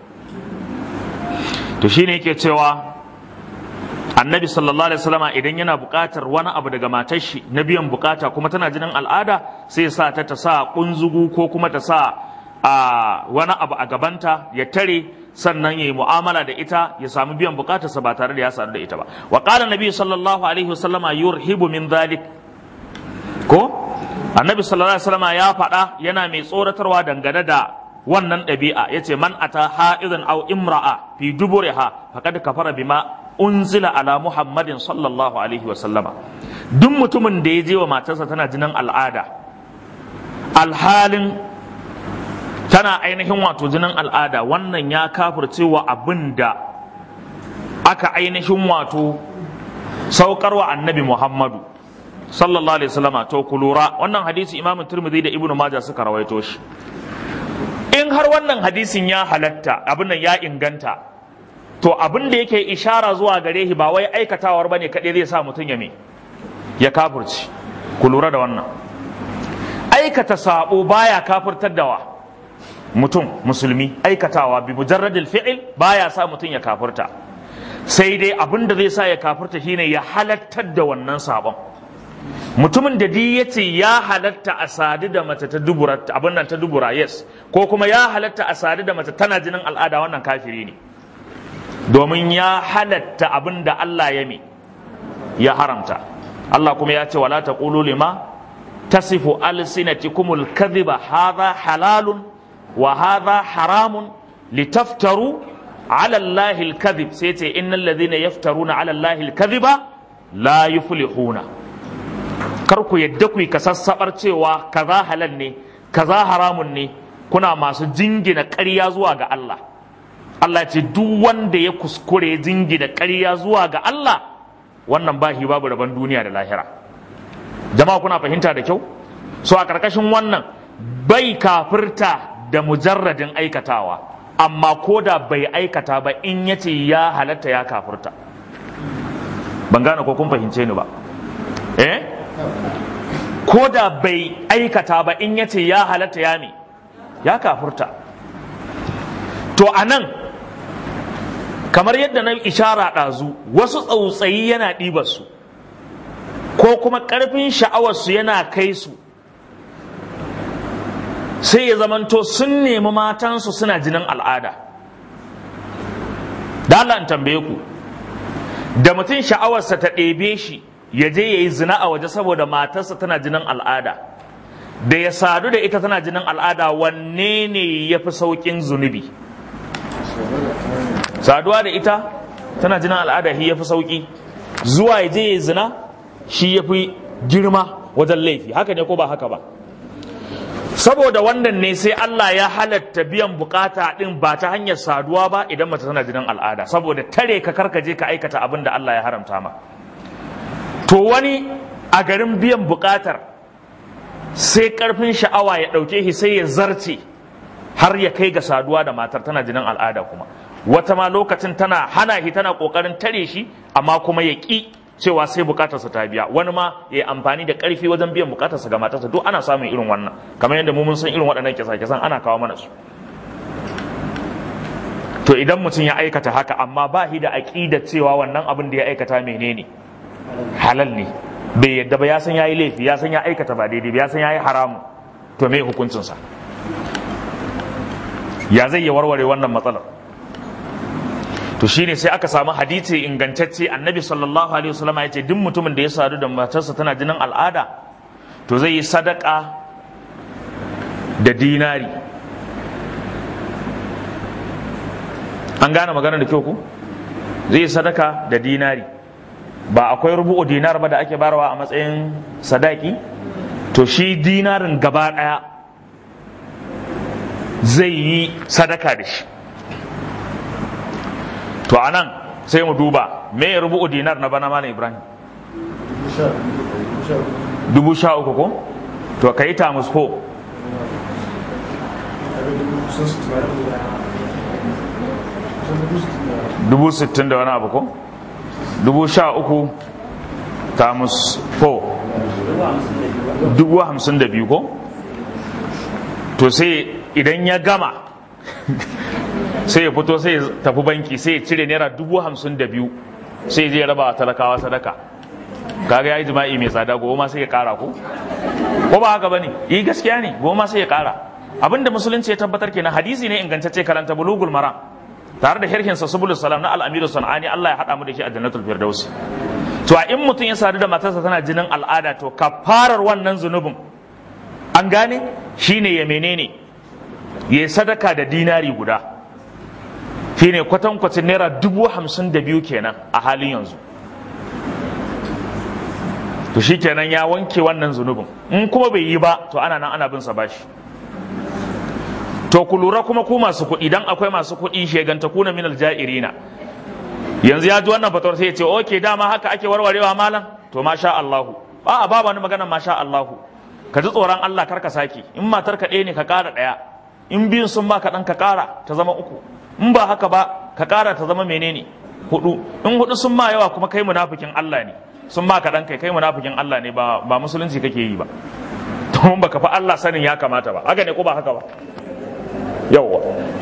to shine yake cewa annabi sallallahu alaihi wasallama idan yana buƙatar wani abu daga matar shi na biyan bukata kuma tana jinin al'ada sai sa ta ta sa kunzugu ko kuma ta sa a wani abu a gabanta ya tare sannan yayi mu'amala da ita ya samu biyan bukatarsa ba tare da ya sadu da ita ba wa qala nabi sallallahu alaihi wasallama yurhibu min dhalik ko annabi sallallahu alaihi wasallama ya faɗa yana mai tsoratarwa dangane da wannan ɗabi'a yace man ata ha'idan aw imra'a fi duburiha faqad kafara bima unzila ala muhammadin sallallahu alaihi wasallama duk mutumin da ya je wa matarsa tana jinin al'ada alhalin tana ainihin wato jinin al'ada wannan ya kafirce wa abin da aka ainihin wato saukarwa annabi muhammadu sallallahu alaihi wasallama to ku lura wannan hadisi imamu turmudi da ibnu majah suka rawaito shi in har wannan hadisin ya halatta abin nan ya inganta to abin da yake ishara zuwa gare shi ba wai aikatawar bane kaɗai zai sa mutum ya me ya kafirci ku lura da wannan aikata sabo baya kafirtar da wa mutum musulmi aikatawa bi mujarradil fi'il baya sa mutum ya kafirta sai dai abin da zai sa ya kafirta shine ya halattar da wannan sabon mutumin da di ya ce ya halatta a sadu da mace ta dubura abin nan ta dubura yes ko kuma ya halatta a sadu da mace tana jinin al'ada wannan kafiri ne domin ya halatta abin da Allah ya mi ya haramta Allah kuma ya ce wala taqulu lima tasifu alsinatikumul kadhiba hadha halalun wa hadha haramun litaftaru ala Allah alkadhib sai ce innal ladhina yaftaruna ala Allah alkadhiba la yuflihuna kar ku yadda ku ka sassabar cewa kaza halal ne kaza haramun ne kuna masu jingina ƙarya zuwa ga Allah Allah ce duk wanda ya kuskure jingina ƙarya zuwa ga Allah wannan bahi babu rabon duniya da lahira jama'a kuna fahimta da kyau so a ƙarƙashin wannan bai kafirta da mujarradin aikatawa amma ko da bai aikata ba in ya ce ya halatta ya kafurta ban gane ko kun fahimce ni ba eh ko da bai aikata ba in ya ce ya halatta ya me ya kafurta to a nan kamar yadda na ishara ɗazu wasu tsautsayi yana ɗibarsu ko kuma ƙarfin sha'awarsu yana kai su sai ya zamanto sun nemi matansu suna jinin al'ada da Allah in tambaye ku da mutum sha'awarsa ta ɗebe shi ya je ya yi zina a waje saboda matarsa tana jinin al'ada da ya sadu da ita tana jinin al'ada wanne ne ya fi sauƙin zunubi saduwa da ita tana jinin al'ada shi ya fi sauƙi zuwa ya je ya yi zina shi ya fi girma wajen laifi haka ne ko ba haka ba saboda wannan ne sai Allah ya halatta biyan bukata din ba ta hanyar saduwa ba idan mace tana jinin al'ada saboda tare ka karkaje ka aikata abin da Allah ya haramta ma to wani a garin biyan bukatar sai karfin sha'awa ya dauke shi sai ya zarce har ya kai ga saduwa da matar tana jinin al'ada kuma wata ma lokacin tana hana shi tana kokarin tare shi amma kuma ya ki cewa sai bukatarsa ta biya wani ma ya amfani da karfi wajen biyan bukatarsa ga matarsa duk ana samun irin wannan kamar yadda mu mun san irin waɗannan kisa-kisan ana kawo mana su to idan mutum ya aikata haka amma ba shi da aqida cewa wannan abin da ya aikata menene halal ne bai yadda ba ya san yayi laifi ya san ya aikata ba daidai ba ya san yayi haramu to me hukuncinsa ya zai ya warware wannan matsalar to shine sai aka samu hadisi ingantacce annabi sallallahu alaihi wasallam ya ce duk mutumin da ya sadu da matarsa tana jinin al'ada to zai yi sadaka da dinari an gane magana da kyau ku zai yi sadaka da dinari ba akwai rubu'u dinar ba da ake barawa a matsayin sadaki to shi dinarin gaba daya zai yi sadaka da shi to a nan sai mu duba me ya rubu dinar na bana malam ibrahim dubu sha uku ko to ka yi tamus ko dubu sittin da wani abu ko dubu sha uku tamus ko dubu hamsin da biyu ko to sai idan ya gama sai ya fito sai ya tafi banki sai ya cire naira dubu hamsin da biyu sai ya raba talakawa sadaka kaga ya yi jima'i mai tsada goma sai ya kara ko ko ba haka bane yi gaskiya ne goma sai ya kara abinda musulunci ya tabbatar kenan hadisi ne ingantacce karanta bulugul maram tare da sharhin sa subulus salam na al-amiru sanani Allah ya hada mu da shi a jannatul firdaus to a in mutum ya sadu da matarsa tana jinin al'ada to kafarar wannan zunubin an gane shine ya menene ya sadaka da dinari guda shine kwatankwacin naira dubu hamsin da biyu kenan a halin yanzu to shi kenan ya wanke wannan zunubin in kuma bai yi ba to ana nan ana bin sa bashi to ku lura kuma ku masu kuɗi dan akwai masu kuɗi sheganta kuna minal ja'irina yanzu ya ji wannan fatawar sai ya ce oke dama haka ake warwarewa malam to masha Allahu ba a ba wani magana masha Allahu ka ji tsoron Allah kar ka saki in matar ka ɗaya ne ka ƙara ɗaya in biyun sun ba ka ɗan ka ƙara ta zama uku in ba haka ba ka ƙara ta zama menene hudu in hudu sun ma yawa kuma kai munafikin Allah ne sun ba ka ɗan kai kai munafikin Allah ne ba ba musulunci kake yi ba to baka fa Allah sanin ya kamata ba haka ne ko ba haka ba yawwa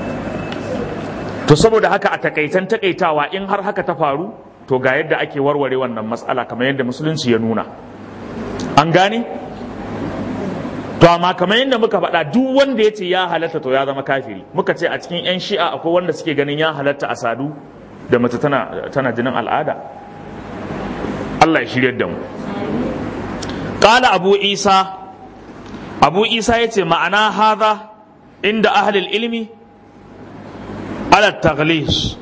to saboda haka a takaitan takaitawa in har haka ta faru to ga yadda ake warware wannan matsala kamar yadda musulunci ya nuna an gane to amma kamar yadda muka faɗa duk wanda ya ce ya halatta to ya zama kafiri muka ce a cikin 'yan shi'a akwai wanda suke ganin ya halatta a sadu da mace tana, tana jinin al'ada Allah ya shirya da mu ƙala abu isa abu isa ya ce ma'ana haza inda ahlil ilmi ala taghlis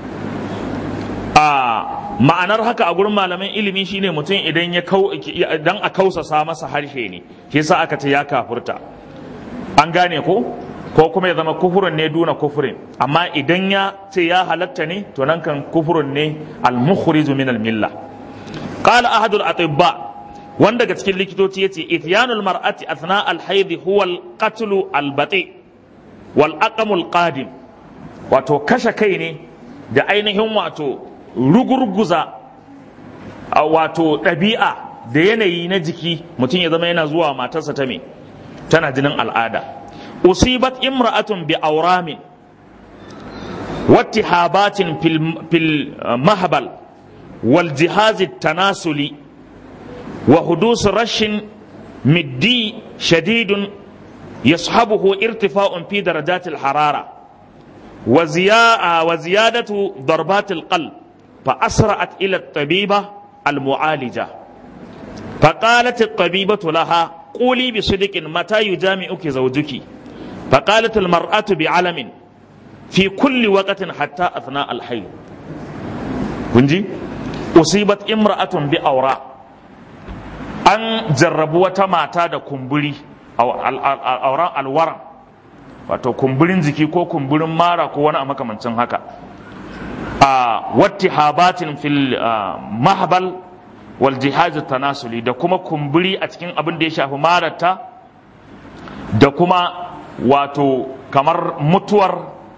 a ma'anar haka a gurin malaman ilimi shine mutum idan ya kau idan a kausasa masa harshe ne shi yasa aka ce ya kafurta an gane ko ko kuma ya zama kufurin ne duna kufurin amma idan ya ce ya halatta ne to nan kan kufurin ne al-mukhriju min al-milla qala ahadul atibba wanda daga cikin likitoci yace ityanul mar'ati athna al-hayd huwa al-qatl al-bati wal aqamul qadim wato kashe kai ne da ainihin wato rugurguza wato ɗabi'a da yanayi na jiki mutum ya zama yana zuwa matarsa ta me tana jinin al'ada usibat imra'atun bi auramin wattihabatin fil mahbal wal jihazi tanasuli wa hudus rashin middi shadidun yashabuhu irtifa'un fi darajatil harara وزيادة ضربات القلب فأسرعت إلى الطبيبة المعالجة فقالت الطبيبة لها قولي بصدق متى يجامعك زوجك فقالت المرأة بعلم في كل وقت حتى أثناء الحيض كنجي أصيبت امرأة بأوراء أن جربوا تماتا دا كمبلي أو أوراء الورم wato kumburin jiki ko kumburin mara ko wani a makamancin haka a watti habatin fil mahabal wal jihaz tanasuli da kuma kumburi a cikin abin da ya shafi marata da kuma wato kamar mutuwar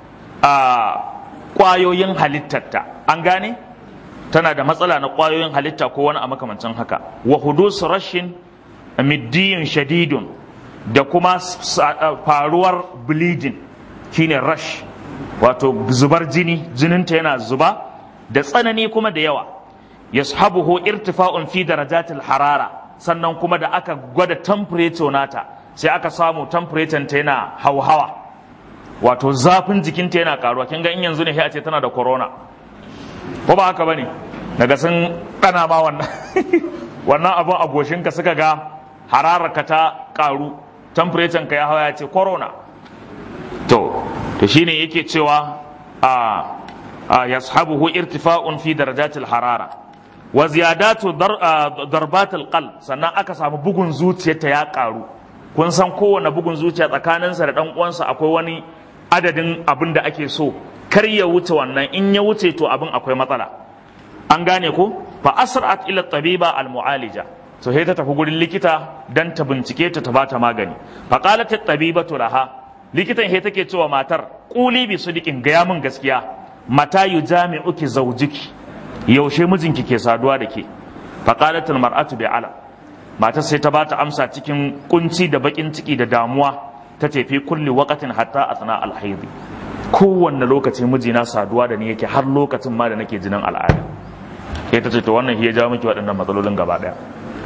a kwayoyin halittarta an gane tana da matsala na kwayoyin halitta ko wani a makamancin haka wa hudus rashin middiyin shadidun da kuma faruwar bleeding shine rush wato zubar jini jininta yana zuba da tsanani kuma da yawa yashabuhu irtifa'un fi darajatil harara sannan kuma da aka gwada temperature nata sai aka samu temperature ta yana hauhawa wato zafin jikinta yana karuwa kin ga in yanzu ne sai a ce tana da corona ko ba haka bane daga sun dana ma wannan wannan abun a goshinka suka ga hararka ta karu temperature ka ya hawa ya ce corona to to shine yake cewa a a yashabuhu irtifa'un fi darajatil harara wa ziyadatu darbatil qalb sannan aka samu bugun zuciyarta ya karu kun san kowane bugun zuciya tsakaninsa da dan uwansa akwai wani adadin abin da ake so kar ya wuce wannan in ya wuce to abin akwai matsala an gane ko fa asra'at ila tabiba al mu'alija so sai ta tafi gurin likita dan ta bincike ta ta bata magani fa qalat at-tabibatu laha likitan sai take cewa matar quli bi sudiqin gaya min gaskiya mata yujami'uki zawjiki yaushe mijinki ke saduwa da ke fa qalat al-mar'atu bi ala matar sai ta bata amsa cikin kunci da bakin ciki da damuwa ta ce fi kulli waqatin hatta asna al-hayd kowanne lokaci mijina saduwa da ni yake har lokacin ma da nake jinin al'ada sai ta ce to wannan shi ya jawo miki waɗannan matsalolin gaba ɗaya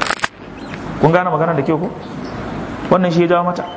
kun gane magana da ke ku wannan shi ya jawo mata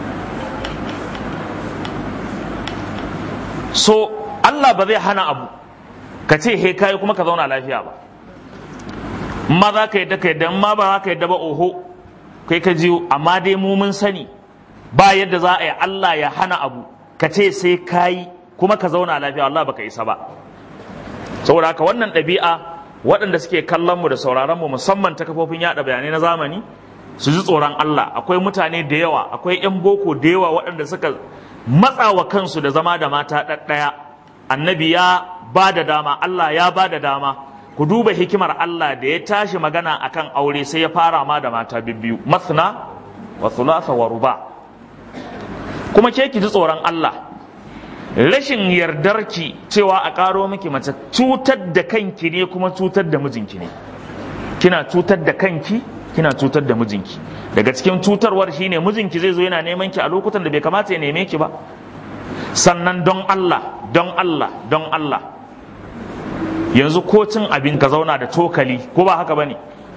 so Allah ba zai hana abu ka ce he kai kuma ka zauna lafiya ba ma za ka yadda ka yadda ma ba za ka yadda ba oho kai ka jiyo amma dai mu mun sani ba yadda za a yi Allah ya hana abu ka ce sai kayi kuma ka zauna lafiya Allah baka isa ba saboda haka wannan ɗabi'a waɗanda suke kallon mu da sauraron mu musamman ta kafofin yaɗa bayanai na zamani su ji tsoron Allah akwai mutane da yawa akwai 'yan boko da yawa waɗanda suka matsa wa kansu da zama da mata ɗaɗɗaya annabi ya ba da dama Allah ya ba da dama ku duba hikimar Allah da ya tashi magana akan aure sai ya fara ma da mata bibbiyu masna wa thulatha wa ruba kuma ke ki ji tsoron Allah rashin yardarki cewa a ƙaro miki mace cutar da kanki ne kuma cutar da mijinki ne kina cutar da kanki kina cutar da mijinki daga cikin cutarwar shine mijinki zai zo yana neman ki a lokutan da bai kamata ya neme ki ba sannan don Allah don Allah don Allah yanzu ko cin abin ka zauna da cokali ko ba haka bane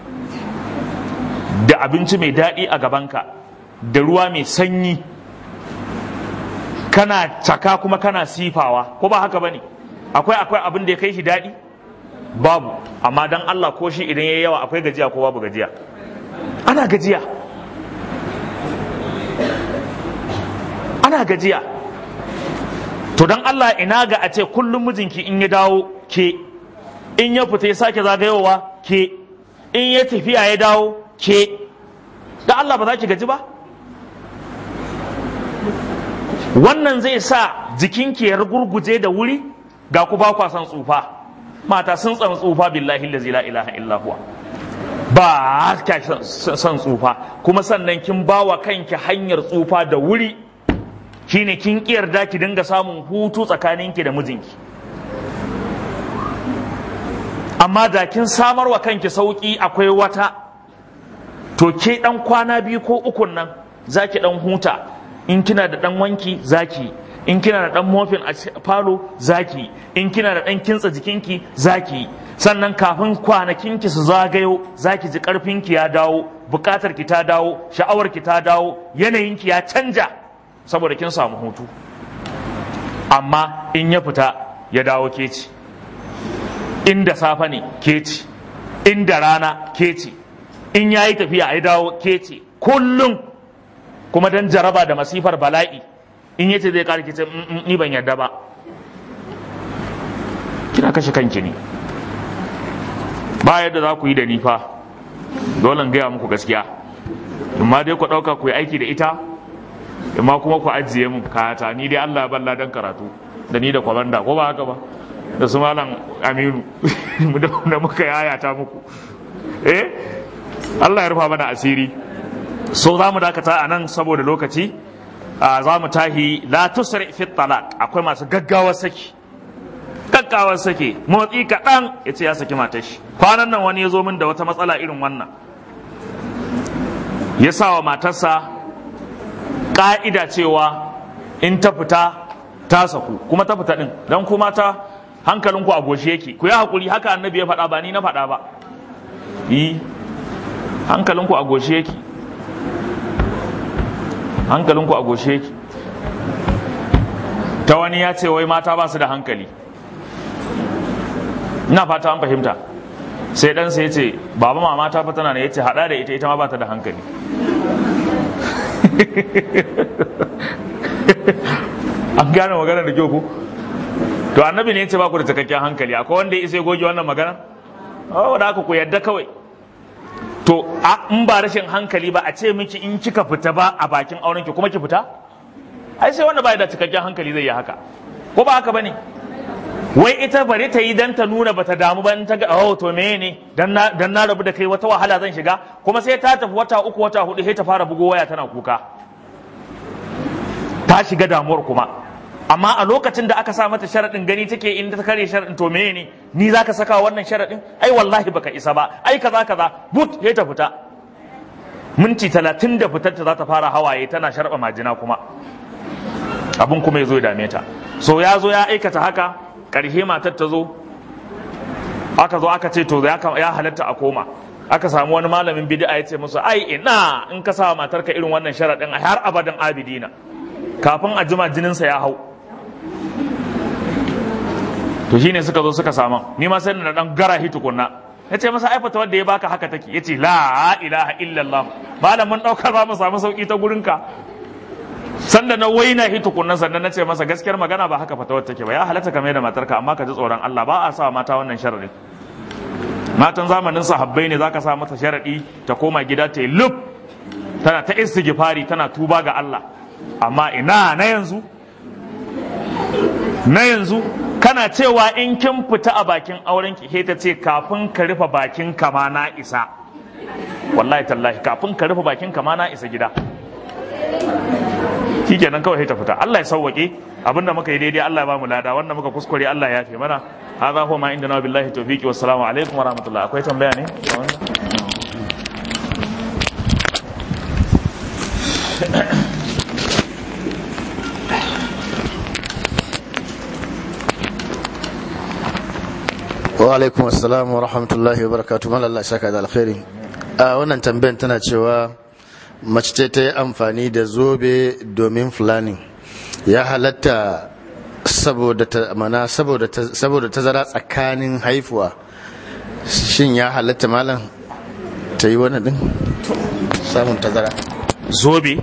da abinci mai daɗi a gabanka da ruwa mai sanyi kana caka kuma kana sifawa ko ba haka bane akwai akwai abin da ya kai shi daɗi babu amma dan Allah ko shi idan yayi yawa akwai gajiya ko babu gajiya ana gajiya ana gajiya to dan Allah ina ga a ce kullum mijinki in ya dawo ke in ya fita ya sake zagayowa ke in ya tafiya ya dawo ke da Allah ba za ki gaji ba wannan zai sa jikinki ya gurguje da wuri ga ku ba kwa san tsufa mata sun tsan tsufa billahi lazi la ilaha illa huwa ba ka san tsufa kuma sannan kin ba wa kanki hanyar tsufa da wuri shine kin yarda ki dinga samun hutu tsakaninki da mijinki amma da kin samar wa kanki sauki akwai wata to ke dan kwana biyu ko ukun nan zaki dan huta in kina da dan wanki zaki in kina da dan mofin a falo zaki in kina da dan kintsa jikinki zaki sannan kafin kwanakinki su zagayo zaki ji karfinki ya dawo bukatar ki ta dawo sha'awar ki ta dawo yanayinki ya canja saboda kin samu hutu amma in ya fita ya dawo ke ci inda safe ne ke ci inda rana ke ci in ya yi tafiya ya dawo ke ce kullum kuma dan jaraba da masifar bala'i in yace zai kare kice ni ban yarda ba kina kashe kanki ne ba yadda za ku yi da ni fa dole gaya muku gaskiya amma dai ku ɗauka ku yi aiki da ita amma kuma ku ajiye mun kayata ni dai Allah balla dan karatu da ni da kwamanda ko ba haka ba da su malam aminu da muka yayata muku eh Allah ya rufa mana asiri so za mu dakata a nan saboda lokaci za mu tahi la tusri fi talaq akwai masu gaggawar saki gaggawar saki motsi kaɗan ya ce ya saki matar shi kwanan nan wani ya zo min da wata matsala irin wannan ya sa wa matarsa ƙa'ida cewa in ta fita ta saku kuma ta fita ɗin don kuma ta hankalinku a goshe yake ku yi haƙuri haka annabi ya faɗa ba ni na faɗa ba yi hankalinku a goshe yake hankalinku a goshe yake ta wani ya ce wai mata ba su da hankali ina fata an fahimta sai ɗansa ya ce baba mama ta fa tana ne ya ce haɗa da ita ita ma ba ta da hankali an gane magana da kyau ko to annabi ne ya ce ba ku da cikakken hankali akwai wanda ya isa ya goge wannan magana oh da aka ku yadda kawai to in ba rashin hankali ba a ce miki in kika fita ba a bakin auren ki kuma ki fita ai sai wanda ba da cikakken hankali zai yi haka ko ba haka bane wai ita bari ta yi dan ta nuna bata damu ba in ta ga oh to me ne dan na dan na rabu da kai wata wahala zan shiga kuma sai ta tafi wata uku wata hudu sai ta fara bugo waya tana kuka ta shiga damuwar kuma amma a lokacin da aka sa mata sharaɗin gani take in ta kare sharaɗin to meye ne ni za ka saka wannan sharaɗin ai wallahi baka isa ba ai kaza kaza but ya ta fita minti talatin da fitar ta za ta fara hawaye tana sharɓa majina kuma abin kuma ya zo ya dame ta so ya zo ya aikata haka ƙarshe matar ta zo aka zo aka ce to ya halatta a koma aka samu wani malamin bid'a ya ce musu ai ina in ka sa matarka irin wannan sharaɗin har abadan abidina kafin a jima jininsa ya hau to shine suka zo suka sama ni ma sai na dan gara hi tukunna ya ce masa aifata wanda ya baka haka take ya ce la ilaha illallah malam mun ɗaukar ba mu samu sauki ta gurinka sanda na waina hi tukunna sannan na ce masa gaskiyar magana ba haka fatawar take ba ya halatta kame da matarka amma ka ji tsoron Allah ba a sa mata wannan sharadin matan zamanin sahabbai ne zaka sa mata sharadi ta koma gida ta yi lub tana ta istighfari tana tuba ga Allah amma ina na yanzu na yanzu kana cewa in kin fita a bakin auren ki ta ce kafin ka rufe bakin kama na isa wallahi tallahi kafin ka rufe bakin kama na isa gida shikenan kawai ta fita Allah ya sauwake abinda muka yi daidai Allah ya ba mu lada wanda muka kuskure Allah ya yafe mana hadha huwa ma indana billahi tawfiqi wassalamu alaikum wa rahmatullah akwai tambaya ne wa alaikum assalam wa rahmatullahi wa barakatuh malalla shaka da alkhairi a wannan tambayan tana cewa mace ce ta yi amfani da zobe domin fulani ya halatta saboda ta mana saboda saboda tazara tsakanin haifuwa shin ya halatta malam ta yi wani din samun tazara zobe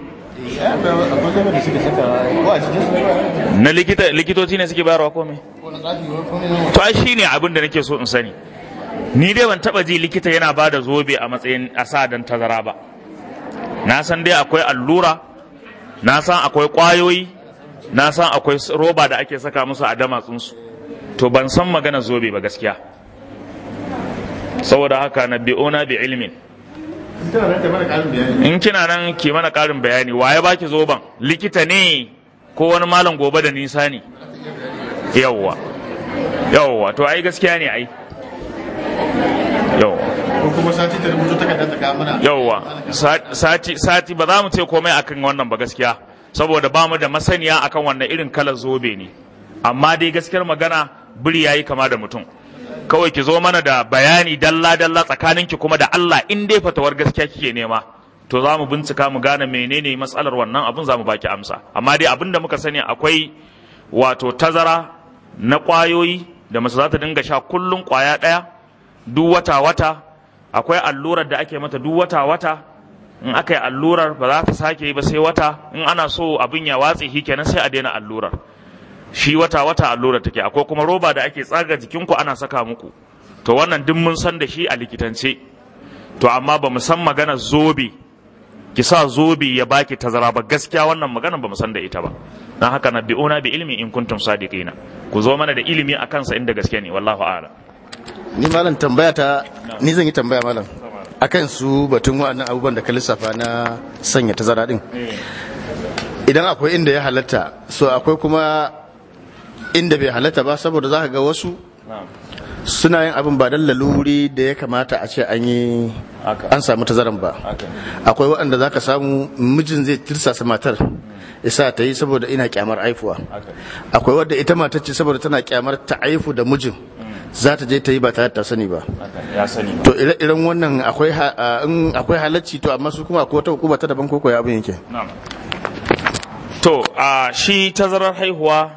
na likita likitoci ne suke bayarwa ko me to ai shine abin da nake so in sani ni dai ban taba ji likita yana ba da zobe a matsayin asa dan tazara ba na san dai akwai allura na san akwai kwayoyi na san akwai roba da ake saka musu a damatsunsu to ban san magana zobe ba gaskiya saboda haka na bi'ona bi ilmin in kina nan ki mana karin bayani waye baki zoban likita ne ko wani malam gobe da nisa ne yawwa yawwa to ai gaskiya ne ai yawwa ko kuma sati ta rubuto takardar ta kawo mana yawwa sati sati ba za mu ce komai akan wannan ba gaskiya saboda ba mu da masaniya akan wannan irin kalar zobe ne amma dai gaskiyar magana biri yayi kama da mutum kawai ki zo mana da bayani dalla dalla tsakaninki kuma da Allah in dai fatawar gaskiya kike nema to za mu bincika mu gane menene matsalar wannan abun za mu baki amsa amma dai abin da muka sani akwai wato tazara na kwayoyi da mace za ta dinga sha kullum kwaya ɗaya duk wata wata akwai allurar da ake mata duk wata wata in aka yi allurar ba za ta sake yi ba sai wata in ana so abin ya watse shi kenan sai a daina allurar shi wata wata allurar take akwai kuma roba da ake tsaga jikinku ana saka muku to wannan duk mun san da shi a likitance to amma ba mu san magana zobe ki sa zobe ya baki tazara ba gaskiya wannan magana ba mu san da ita ba dan haka nabi'una bi ilmi in kuntum sadiqina ku zo mana da ilimi akan sa inda gaske ne wallahu a'lam ni malam tambaya ta ni zan yi tambaya malam akan su batun wa'annan abubuwan da ka lissafa na sanya tazara din idan akwai inda ya halatta so akwai kuma inda bai halatta ba saboda za ka ga wasu suna yin abin ba dan laluri da ya kamata a ce an yi an samu tazaran ba akwai waɗanda za ka samu mijin zai tirsasa matar isa ta yi saboda ina kyamar aifuwa akwai wadda ita matar ce saboda tana kyamar ta aifu da mijin za ta je ta yi ba tare ta sani ba ya sani to ire-iren wannan akwai in akwai halacci to amma su kuma akwai wata hukuma ta daban koko ya abin yake to a shi tazarar haihuwa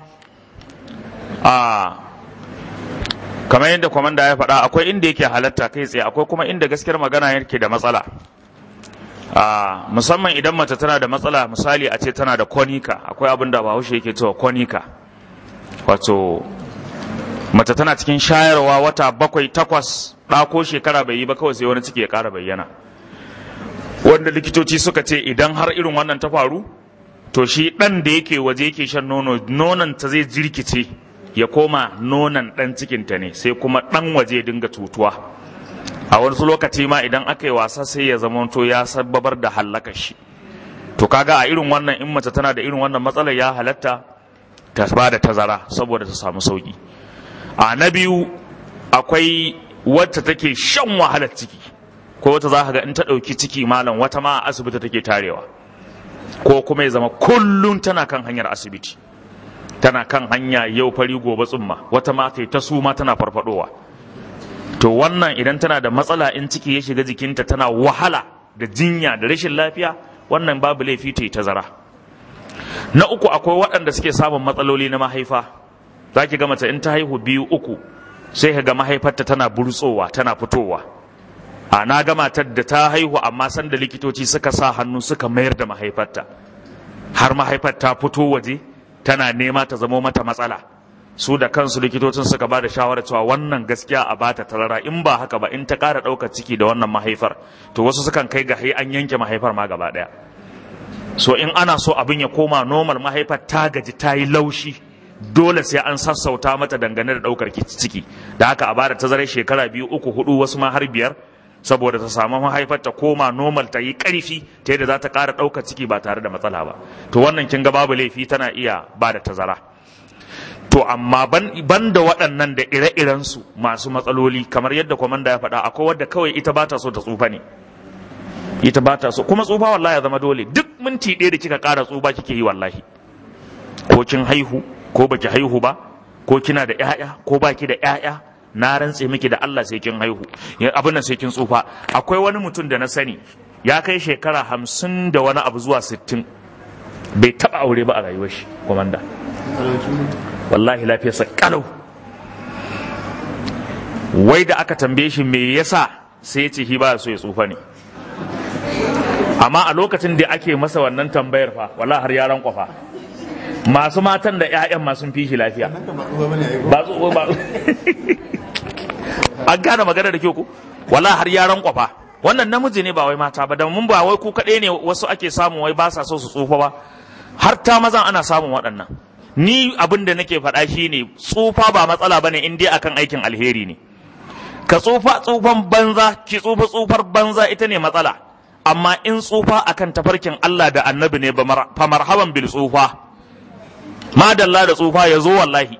a kamar yadda kwamanda ya faɗa akwai inda yake halatta kai tsaye akwai kuma inda gaskiyar magana yake da matsala a musamman idan mace tana da matsala misali a ce tana da konika akwai abin da bahaushe yake cewa konika wato mace tana cikin shayarwa wata bakwai takwas ɗako shekara bai yi ba kawai sai wani ciki ya ƙara bayyana wanda likitoci suka ce idan har irin wannan ta faru to shi ɗan da yake waje yake shan nono nonon ta zai jirkice ya koma nonon ɗan cikinta ne sai kuma ɗan waje dinga tutuwa a wasu lokaci ma idan aka yi wasa sai ya zama to ya sababar da hallakar shi to kaga a irin wannan in mace tana da irin wannan matsalar ya halatta ta ba da tazara saboda ta samu sauki a na biyu akwai wacce take shan wahalar ciki ko wata za ka ga in ta ɗauki ciki malam wata ma a asibiti take tarewa ko kuma ya zama kullum tana kan hanyar asibiti tana kan hanya yau fari gobe tsumma wata ma ta suma tana farfadowa to wannan idan tana da matsala in ciki ya shiga jikinta tana wahala da jinya da rashin lafiya wannan babu laifi ta yi tazara na uku akwai waɗanda suke samun matsaloli na mahaifa za ki ga mace in ta haihu biyu uku sai ka ga mahaifarta tana burtsowa tana fitowa a na ga matar da ta haihu amma sanda likitoci suka sa hannu suka mayar da mahaifarta har mahaifar ta fito waje tana nema ta zamo mata matsala su da kansu likitocin suka ba da shawarar cewa wannan gaskiya a bata tarara in ba haka ba in ta ƙara ɗaukar ciki da wannan mahaifar to wasu sukan kai ga an yanke mahaifar ma gaba ɗaya so in ana so abin ya koma normal mahaifar ta gaji ta yi laushi dole sai an sassauta mata dangane da ɗaukar ciki da haka a bada tazarar shekara biyu uku hudu wasu ma har biyar saboda ta samu mahaifar ta koma normal ta yi ƙarfi ta yadda za ta ƙara ɗaukar ciki ba tare da matsala ba to wannan kin ga babu laifi tana iya ba da tazara to amma ban da waɗannan da ire-irensu masu matsaloli kamar yadda kwamanda ya faɗa akwai wadda kawai ita ba ta so ta tsufa ne ita ba ta so kuma tsufa wallahi ya zama dole duk minti ɗaya da kika ƙara tsufa kike yi wallahi ko kin haihu ko baki haihu ba ko kina da ƴaƴa ko baki da ƴaƴa na rantse miki da Allah sai kin haihu abin nan sai kin tsufa akwai wani mutum da na sani ya kai shekara hamsin da wani abu zuwa sittin bai taɓa aure ba a rayuwar shi komanda wallahi lafiyarsa kalau wai da aka tambaye shi me yasa sai ya ce shi ba so ya tsufa ne amma a lokacin da ake masa wannan tambayar fa wallahi har yaran kwafa masu matan da 'ya'yan ma sun fi shi lafiya ba tsufa ba an gane magana da kyau ku wallahi har yaran kwafa wannan namiji ne ba wai mata ba da mun ba wai ku kaɗai ne wasu ake samun wai ba sa so su tsufa ba har ta mazan ana samun waɗannan ni abin da nake faɗa shi ne tsufa ba matsala bane in dai akan aikin alheri ne ka tsufa tsufan banza ki tsufa tsufar banza ita ne matsala amma in tsufa akan tafarkin Allah da annabi ne fa marhaban bil tsufa madalla da tsufa ya zo wallahi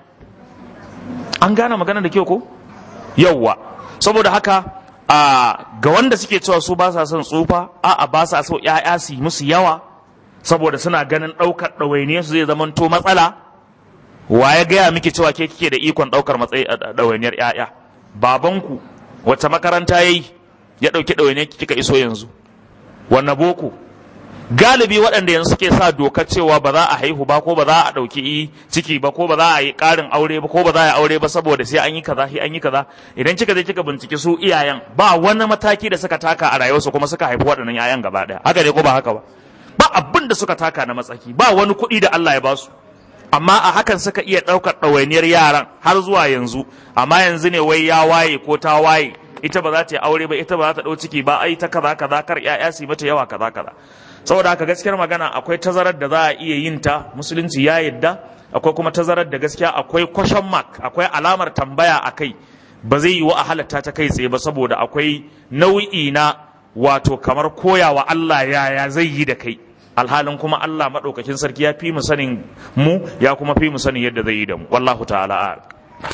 an gane magana da kyau ko yawwa saboda haka a ga wanda suke cewa su ba sa son tsufa a'a ba sa so ƴaƴa su musu yawa saboda suna ganin ɗaukar ɗawainiyar su zai zama to matsala wa ya gaya miki cewa ke kike da ikon ɗaukar matsayi ɗawainiyar ƴaƴa babanku wacce makaranta yayi ya ɗauki ɗawainiyar kika iso yanzu wanne boko galibi waɗanda yanzu suke sa dokar cewa ba za a haihu ba ko ba za a ɗauki ciki ba ko ba za a yi ƙarin aure ba ko ba za a yi aure ba saboda sai an yi kaza sai an yi kaza idan kika je kika binciki su iyayen ba wani mataki da suka taka a rayuwarsu kuma suka haifi waɗannan 'ya'yan gaba ɗaya haka ne ko ba haka ba ba abin da suka taka na matsaki ba wani kuɗi da Allah ya ba su amma a hakan suka iya ɗaukar ɗawainiyar yaran har zuwa yanzu amma yanzu ne wai ya waye ko ta waye ita ba za ta yi aure ba ita ba za ta ɗau ciki ba ai ta kaza kaza kar 'ya'ya su mata yawa kaza kaza saboda haka gaskiyar magana akwai tazarar da za a iya yin ta musulunci ya yadda akwai kuma tazarar da gaskiya akwai question mark akwai alamar tambaya a kai ba zai yi wa a halatta ta kai tsaye ba saboda akwai nau'i na wato kamar koyawa Allah yaya zai yi da kai alhalin kuma Allah maɗaukakin sarki ya fi mu sanin mu ya kuma fi mu sanin yadda zai yi da mu wallahu ta'ala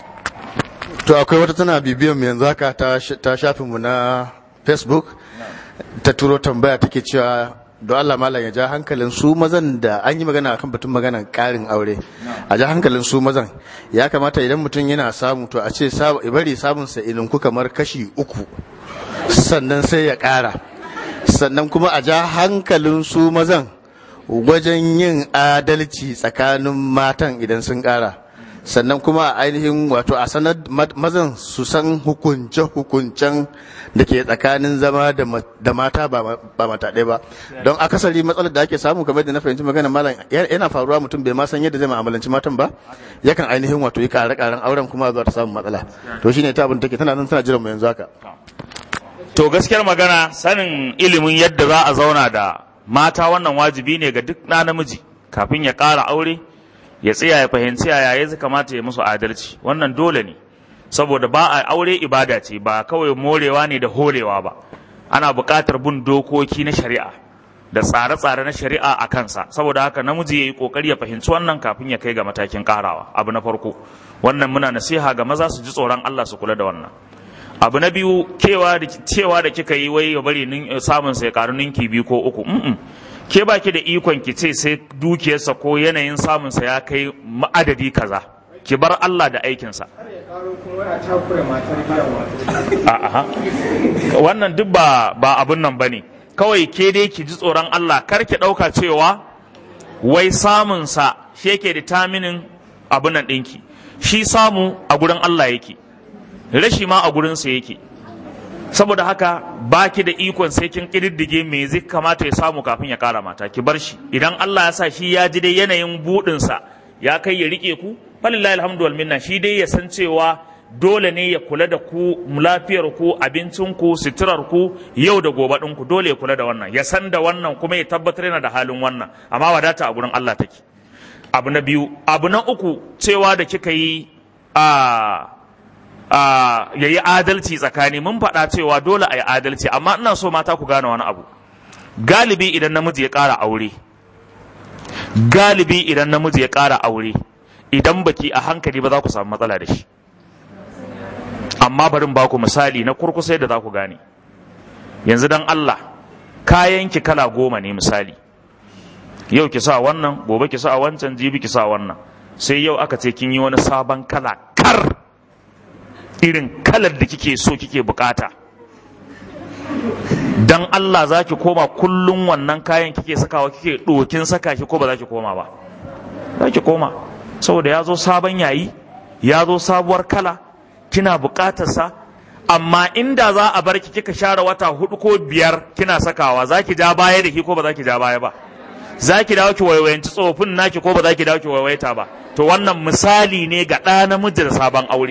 to akwai wata tana bibiyan mu yanzu haka ta shafinmu na facebook ta turo tambaya take cewa don Allah malam ya ja hankalin su mazan da an yi magana akan batun maganan karin aure a ja hankalin su mazan ya kamata idan mutum yana samu to a ce bari samun sa ku kamar kashi uku sannan sai ya kara sannan kuma a ja hankalin su mazan wajen yin adalci tsakanin matan idan sun kara sannan kuma a ainihin wato a sanar mazan su san hukunce-hukuncen da ke tsakanin zama da mata ba mata ɗaya ba don akasari matsalar da ake samu kamar da na fahimci magana malam yana faruwa mutum bai ma san yadda zai ma'amalanci matan ba yakan ainihin wato yi kare karen auren kuma zuwa ta samun matsala to shine ta abin take tana nan tana jiran mu yanzu haka to gaskiyar magana sanin ilimin yadda za a zauna da mata wannan wajibi ne ga duk na namiji kafin ya ƙara aure ya tsaya ya fahimci yaya ya kamata ya musu adalci wannan dole ne saboda ba a aure ibada ce ba kawai morewa ne da horewa ba ana buƙatar bin dokoki na shari'a da tsare-tsare na shari'a a kansa saboda haka namiji ya yi ƙoƙari ya fahimci wannan kafin ya kai ga matakin ƙarawa abu na farko wannan muna nasiha ga maza su ji tsoron Allah su kula da wannan abu na biyu cewa da kika yi wai ya bari samun sai karu ninki biyu ko uku ke baki da ikon ki ce sai dukiyarsa ko yanayin samunsa ya kai adadi kaza ki bar Allah da aikinsa a'a wannan duk ba ba abun nan bane kawai ke dai ki ji tsoron Allah kar ki ɗauka cewa wai samunsa shi yake determinin abun nan ɗinki shi samu a gurin Allah yake rashi ma a gurinsa yake saboda haka baki da ikon sai kin kididdige me zai kamata ya samu kafin ya kara mata ki bar shi idan Allah ya sa shi ya ji dai yanayin budin sa ya kai ya rike ku falillahi alhamdu wal minna shi dai ya san cewa dole ne ya kula da ku lafiyar ku abincin ku suturar ku yau da gobe ɗin ku dole ya kula da wannan ya san da wannan kuma ya tabbatar yana da halin wannan amma wadata a gurin Allah take abu na biyu abu na uku cewa da kika yi a ya yi adalci tsakani mun faɗa cewa dole a yi adalci amma ina so mata ku gane wani abu galibi idan namiji ya ƙara aure galibi idan namiji ya ƙara aure idan baki a hankali ba za ku samu matsala da shi amma barin ba ku misali na kurkusa da za ku gane yanzu dan Allah kayan ki kala goma ne misali yau ki sa wannan gobe ki sa wancan jibi ki sa wannan sai yau aka ce kin yi wani sabon kala kar irin kalar da kike so kike bukata dan Allah za ki koma kullum wannan kayan kike sakawa kike ɗokin saka shi ko ba za ki koma ba za ki koma saboda ya zo sabon yayi ya zo sabuwar kala kina bukatarsa amma inda za a bar ki kika share wata hudu ko biyar kina sakawa za ki ja baya da ki ko ba za ki ja baya ba za ki dawo ki waiwayanci tsofin naki ko ba za ki dawo ki waiwaita ba to wannan misali ne ga ɗa namiji da sabon aure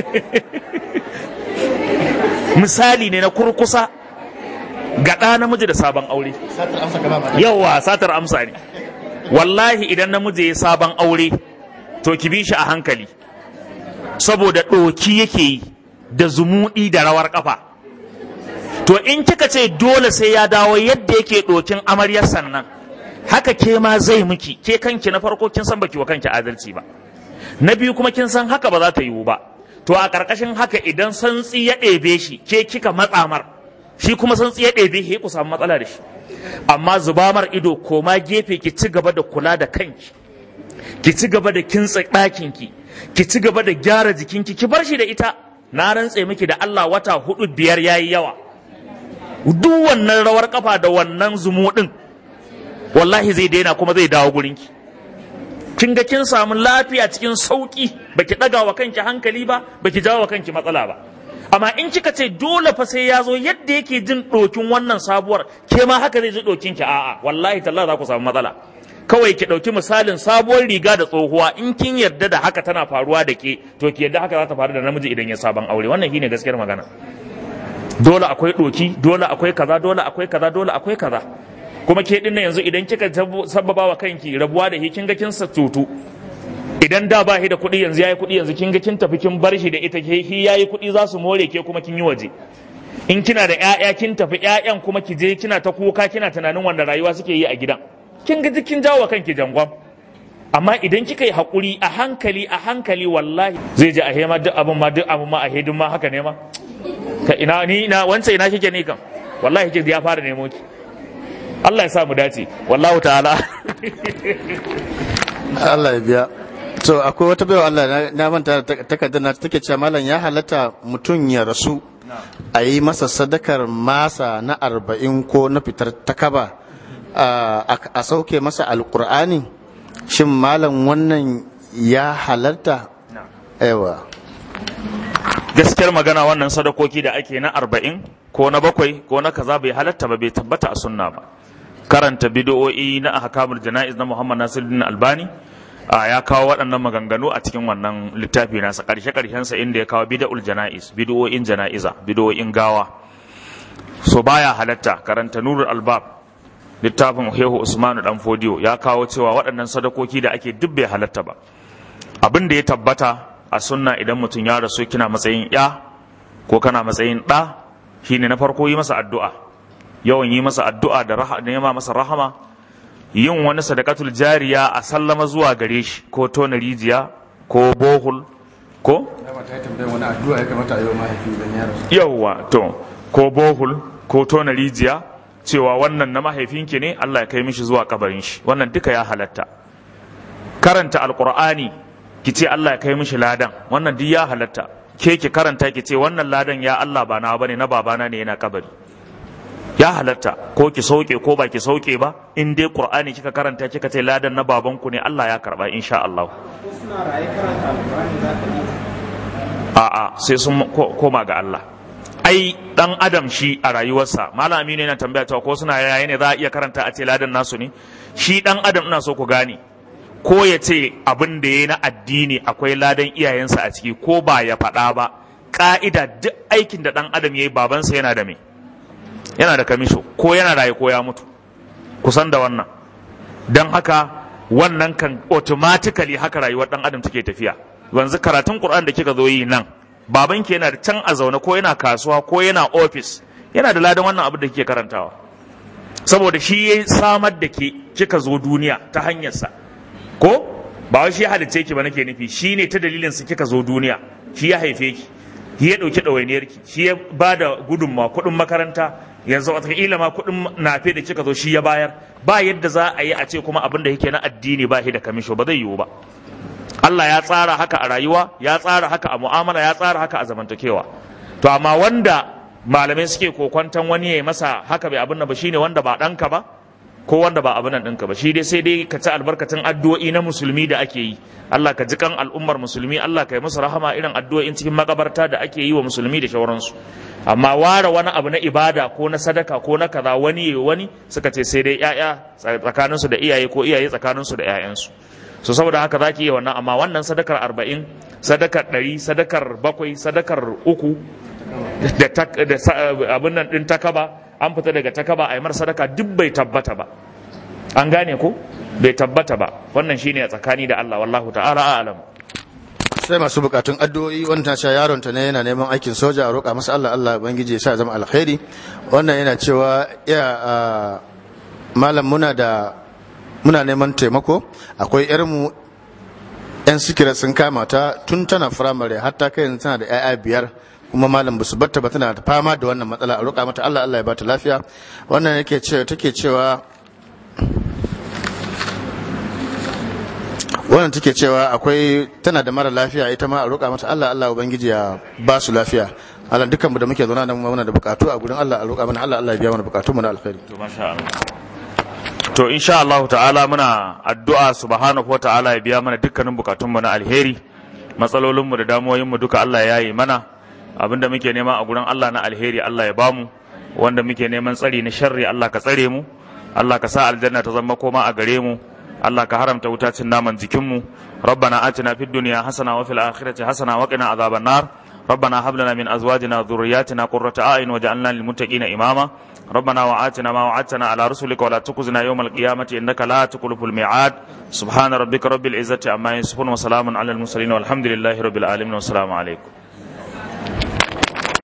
misali ne na kurkusa ga ɗa namiji da sabon aure yawa satar amsa ne wallahi idan namiji ya sabon aure to ki bi shi a hankali saboda ɗoki yake yi da zumuɗi da rawar ƙafa to in kika ce dole sai ya dawo yadda yake ɗokin amaryar sannan haka ke ma zai miki ke kanki na farko kin san baki wa kanki adalci ba na biyu kuma kin san haka ba za ta yiwu ba to a ƙarƙashin haka idan santsi ya ɗebe shi ke kika matsamar shi kuma santsi ya ɗebe shi ku samu matsala da shi amma zubamar ido koma gefe ki ci gaba da kula da kanki ki ci gaba da kintsa ɗakinki ki ci gaba da gyara jikinki ki bar shi da ita na rantse miki da Allah wata hudu biyar yayi yawa duk wannan rawar kafa da wannan zumu din wallahi zai daina kuma zai dawo gurinki kin ga kin samu lafiya cikin sauki baki daga wa kanki hankali ba baki jawo wa kanki matsala ba amma in kika ce dole fa sai ya zo yadda yake jin dokin wannan sabuwar ke ma haka zai ji dokin ki a'a wallahi talla za ku samu matsala kawai ki ɗauki misalin sabuwar riga da tsohuwa in kin yarda da haka tana faruwa da ke to ki yarda haka za ta faru da namiji idan ya sabon aure wannan shine gaskiyar magana dole akwai ɗoki dole akwai kaza dole akwai kaza dole akwai kaza kuma ke dinnan yanzu idan kika sababa wa kanki rabuwa da shi kin ga kin tutu idan da ba shi da kuɗi yanzu yayi kuɗi yanzu kin ga kin tafi kin bar shi da ita ke shi yayi kuɗi za su more ke kuma kin yi waje in kina da ƴaƴa kin tafi ƴaƴan kuma ki je kina ta kuka kina tunanin wanda rayuwa suke yi a gidan kin ga kin jawo kanki jangon amma idan kika yi hakuri a hankali a hankali wallahi zai ji a hema duk abin ma duk abin ma a hedin ma haka ne ma ka ina ni ina wancan ina kike ne kan wallahi kike ya fara nemo ki Allah ya sa mu dace wallahu ta'ala Allah ya biya to akwai wata baiwa Allah na manta takardar na take cewa malam ya halatta mutum ya rasu a yi masa sadakar masa na arba'in ko na fitar takaba a sauke masa alkur'ani shin malam wannan ya halarta yawa gaskiyar magana wannan sadakoki da ake na arba'in ko na bakwai ko na kaza bai halatta ba bai tabbata a sunna ba karanta bidiyo'i na ahkamul jana'iz na Muhammad Nasiruddin Albani ya kawo waɗannan maganganu a cikin wannan littafi nasa ƙarshe ƙarshen sa inda ya kawo bid'ul jana'iz bidiyo'in jana'iza bidiyo'in gawa so baya halatta karanta nurul albab littafin Hehu Usmanu dan Fodiyo ya kawo cewa waɗannan sadakoki da ake duk bai halatta ba abin da ya tabbata a sunna idan mutum ya rasu kina matsayin ya ko kana matsayin ɗa shine na farko yi masa addu'a yawan yi masa addu'a da nema masa rahama yin wani sadakatul jariya a sallama zuwa gare shi ko tona rijiya ko bohul ko yawwa to ko bohul ko tona rijiya cewa wannan na mahaifinki ne Allah ya kai mishi zuwa kabarin shi wannan duka ya halatta karanta alqur'ani ki ce Allah ya kai mishi ladan wannan duk ya halatta ke ki karanta ki ce wannan ladan ya Allah ba na bane na babana ne yana kabari ya halatta ko ki sauke ko ba ki sauke ba in dai qur'ani kika karanta kika ce ladan na babanku ne Allah ya karba insha Allah a'a sai sun koma ga Allah ai dan adam shi a rayuwarsa malam aminu yana tambaya cewa ko suna yaya ne za a iya karanta a ce ladan nasu ne shi dan adam ina so ku gane ko ya ce abin da ya na addini akwai ladan iyayensa a ciki ko ba ya faɗa ba ka'ida duk aikin da dan adam ya yi babansa yana da me yana da kamisho ko yana raye ko ya mutu kusan da wannan don haka wannan kan automatically haka rayuwar dan adam take tafiya yanzu karatun qur'an da kika zo yi nan babanki yana da can a zaune ko yana kasuwa ko yana ofis yana da ladan wannan abin da kike karantawa saboda shi ya samar da ke kika zo duniya ta hanyarsa ko ba wai shi ya halicce ki ba nake nufi shi ne ta dalilin su kika zo duniya shi ya haife ki shi ya ɗauki ɗawainiyar ki shi ya ba da gudunma kuɗin makaranta yanzu wataƙila ma kuɗin nafe da kika zo shi ya bayar ba yadda za a yi a ce kuma abin da yake na addini ba shi da kamisho ba zai yiwu ba Allah ya tsara haka a rayuwa ya tsara haka a mu'amala ya tsara haka a zamantakewa to amma wanda malamai suke kokwantan wani ya masa haka bai abin nan ba shine wanda ba ɗanka ba ko wanda ba abin nan ɗinka ba shi dai sai dai ka ci albarkacin addu'o'i na musulmi da ake yi Allah ka ji kan al'ummar musulmi Allah ka yi musu rahama irin addu'o'in cikin makabarta da ake yi wa musulmi da shauransu amma ware wani abu na ibada ko na sadaka ko na kaza wani ya wani suka ce sai dai ƴaƴa tsakaninsu da iyaye ko iyaye tsakaninsu da ƴaƴansu so saboda haka zaki iya wannan amma wannan sadakar arba'in sadakar ɗari sadakar bakwai sadakar uku da abin nan ɗin takaba an fita daga takaba a yi mar sadaka duk bai tabbata ba an gane ko bai tabbata ba wannan shine a tsakani da Allah wallahu ta'ala a'lam sai masu bukatun addu'o'i wanda sha yaron ta ne yana neman aikin soja a roƙa masa Allah Allah ubangiji ya sa zama alkhairi wannan yana cewa ya malam muna da muna neman taimako akwai yarmu yan sikira sun kama ta tun tana firamare har ta kai yanzu tana da 'ya'ya biyar kuma malam basu batta ba tana fama da wannan matsala a roƙa mata Allah Allah ya bata lafiya wannan yake cewa take cewa wannan take cewa akwai tana da mara lafiya ita ma a roƙa mata Allah Allah ubangiji ya ba su lafiya Allah dukkan mu da muke zauna da mu muna da bukatu a gurin Allah a roƙa mana Allah Allah ya biya mana bukatu mu na alkhairi to masha Allah to insha Allah ta'ala muna addu'a subhanahu wata'ala ya biya mana dukkanin bukatun mu na alheri matsalolin mu da damuwoyin mu duka Allah ya yi mana abinda muke nema a gurin Allah na alheri Allah ya bamu wanda muke neman tsari na sharri Allah ka tsare mu Allah ka sa aljanna ta zama koma a gare mu Allah ka haramta wuta cin naman jikinmu rabbana atina fid dunya hasana wa fil akhirati hasana wa qina azaban nar ربنا هب لنا من ازواجنا وذرياتنا قرة اعين واجعلنا للمتقين اماما ربنا وآتنا ما وعدتنا على رسلك ولا تخزنا يوم القيامة انك لا تخلف الميعاد سبحان ربك رب العزة عما يصفون وسلام على المرسلين والحمد لله رب العالمين والسلام عليكم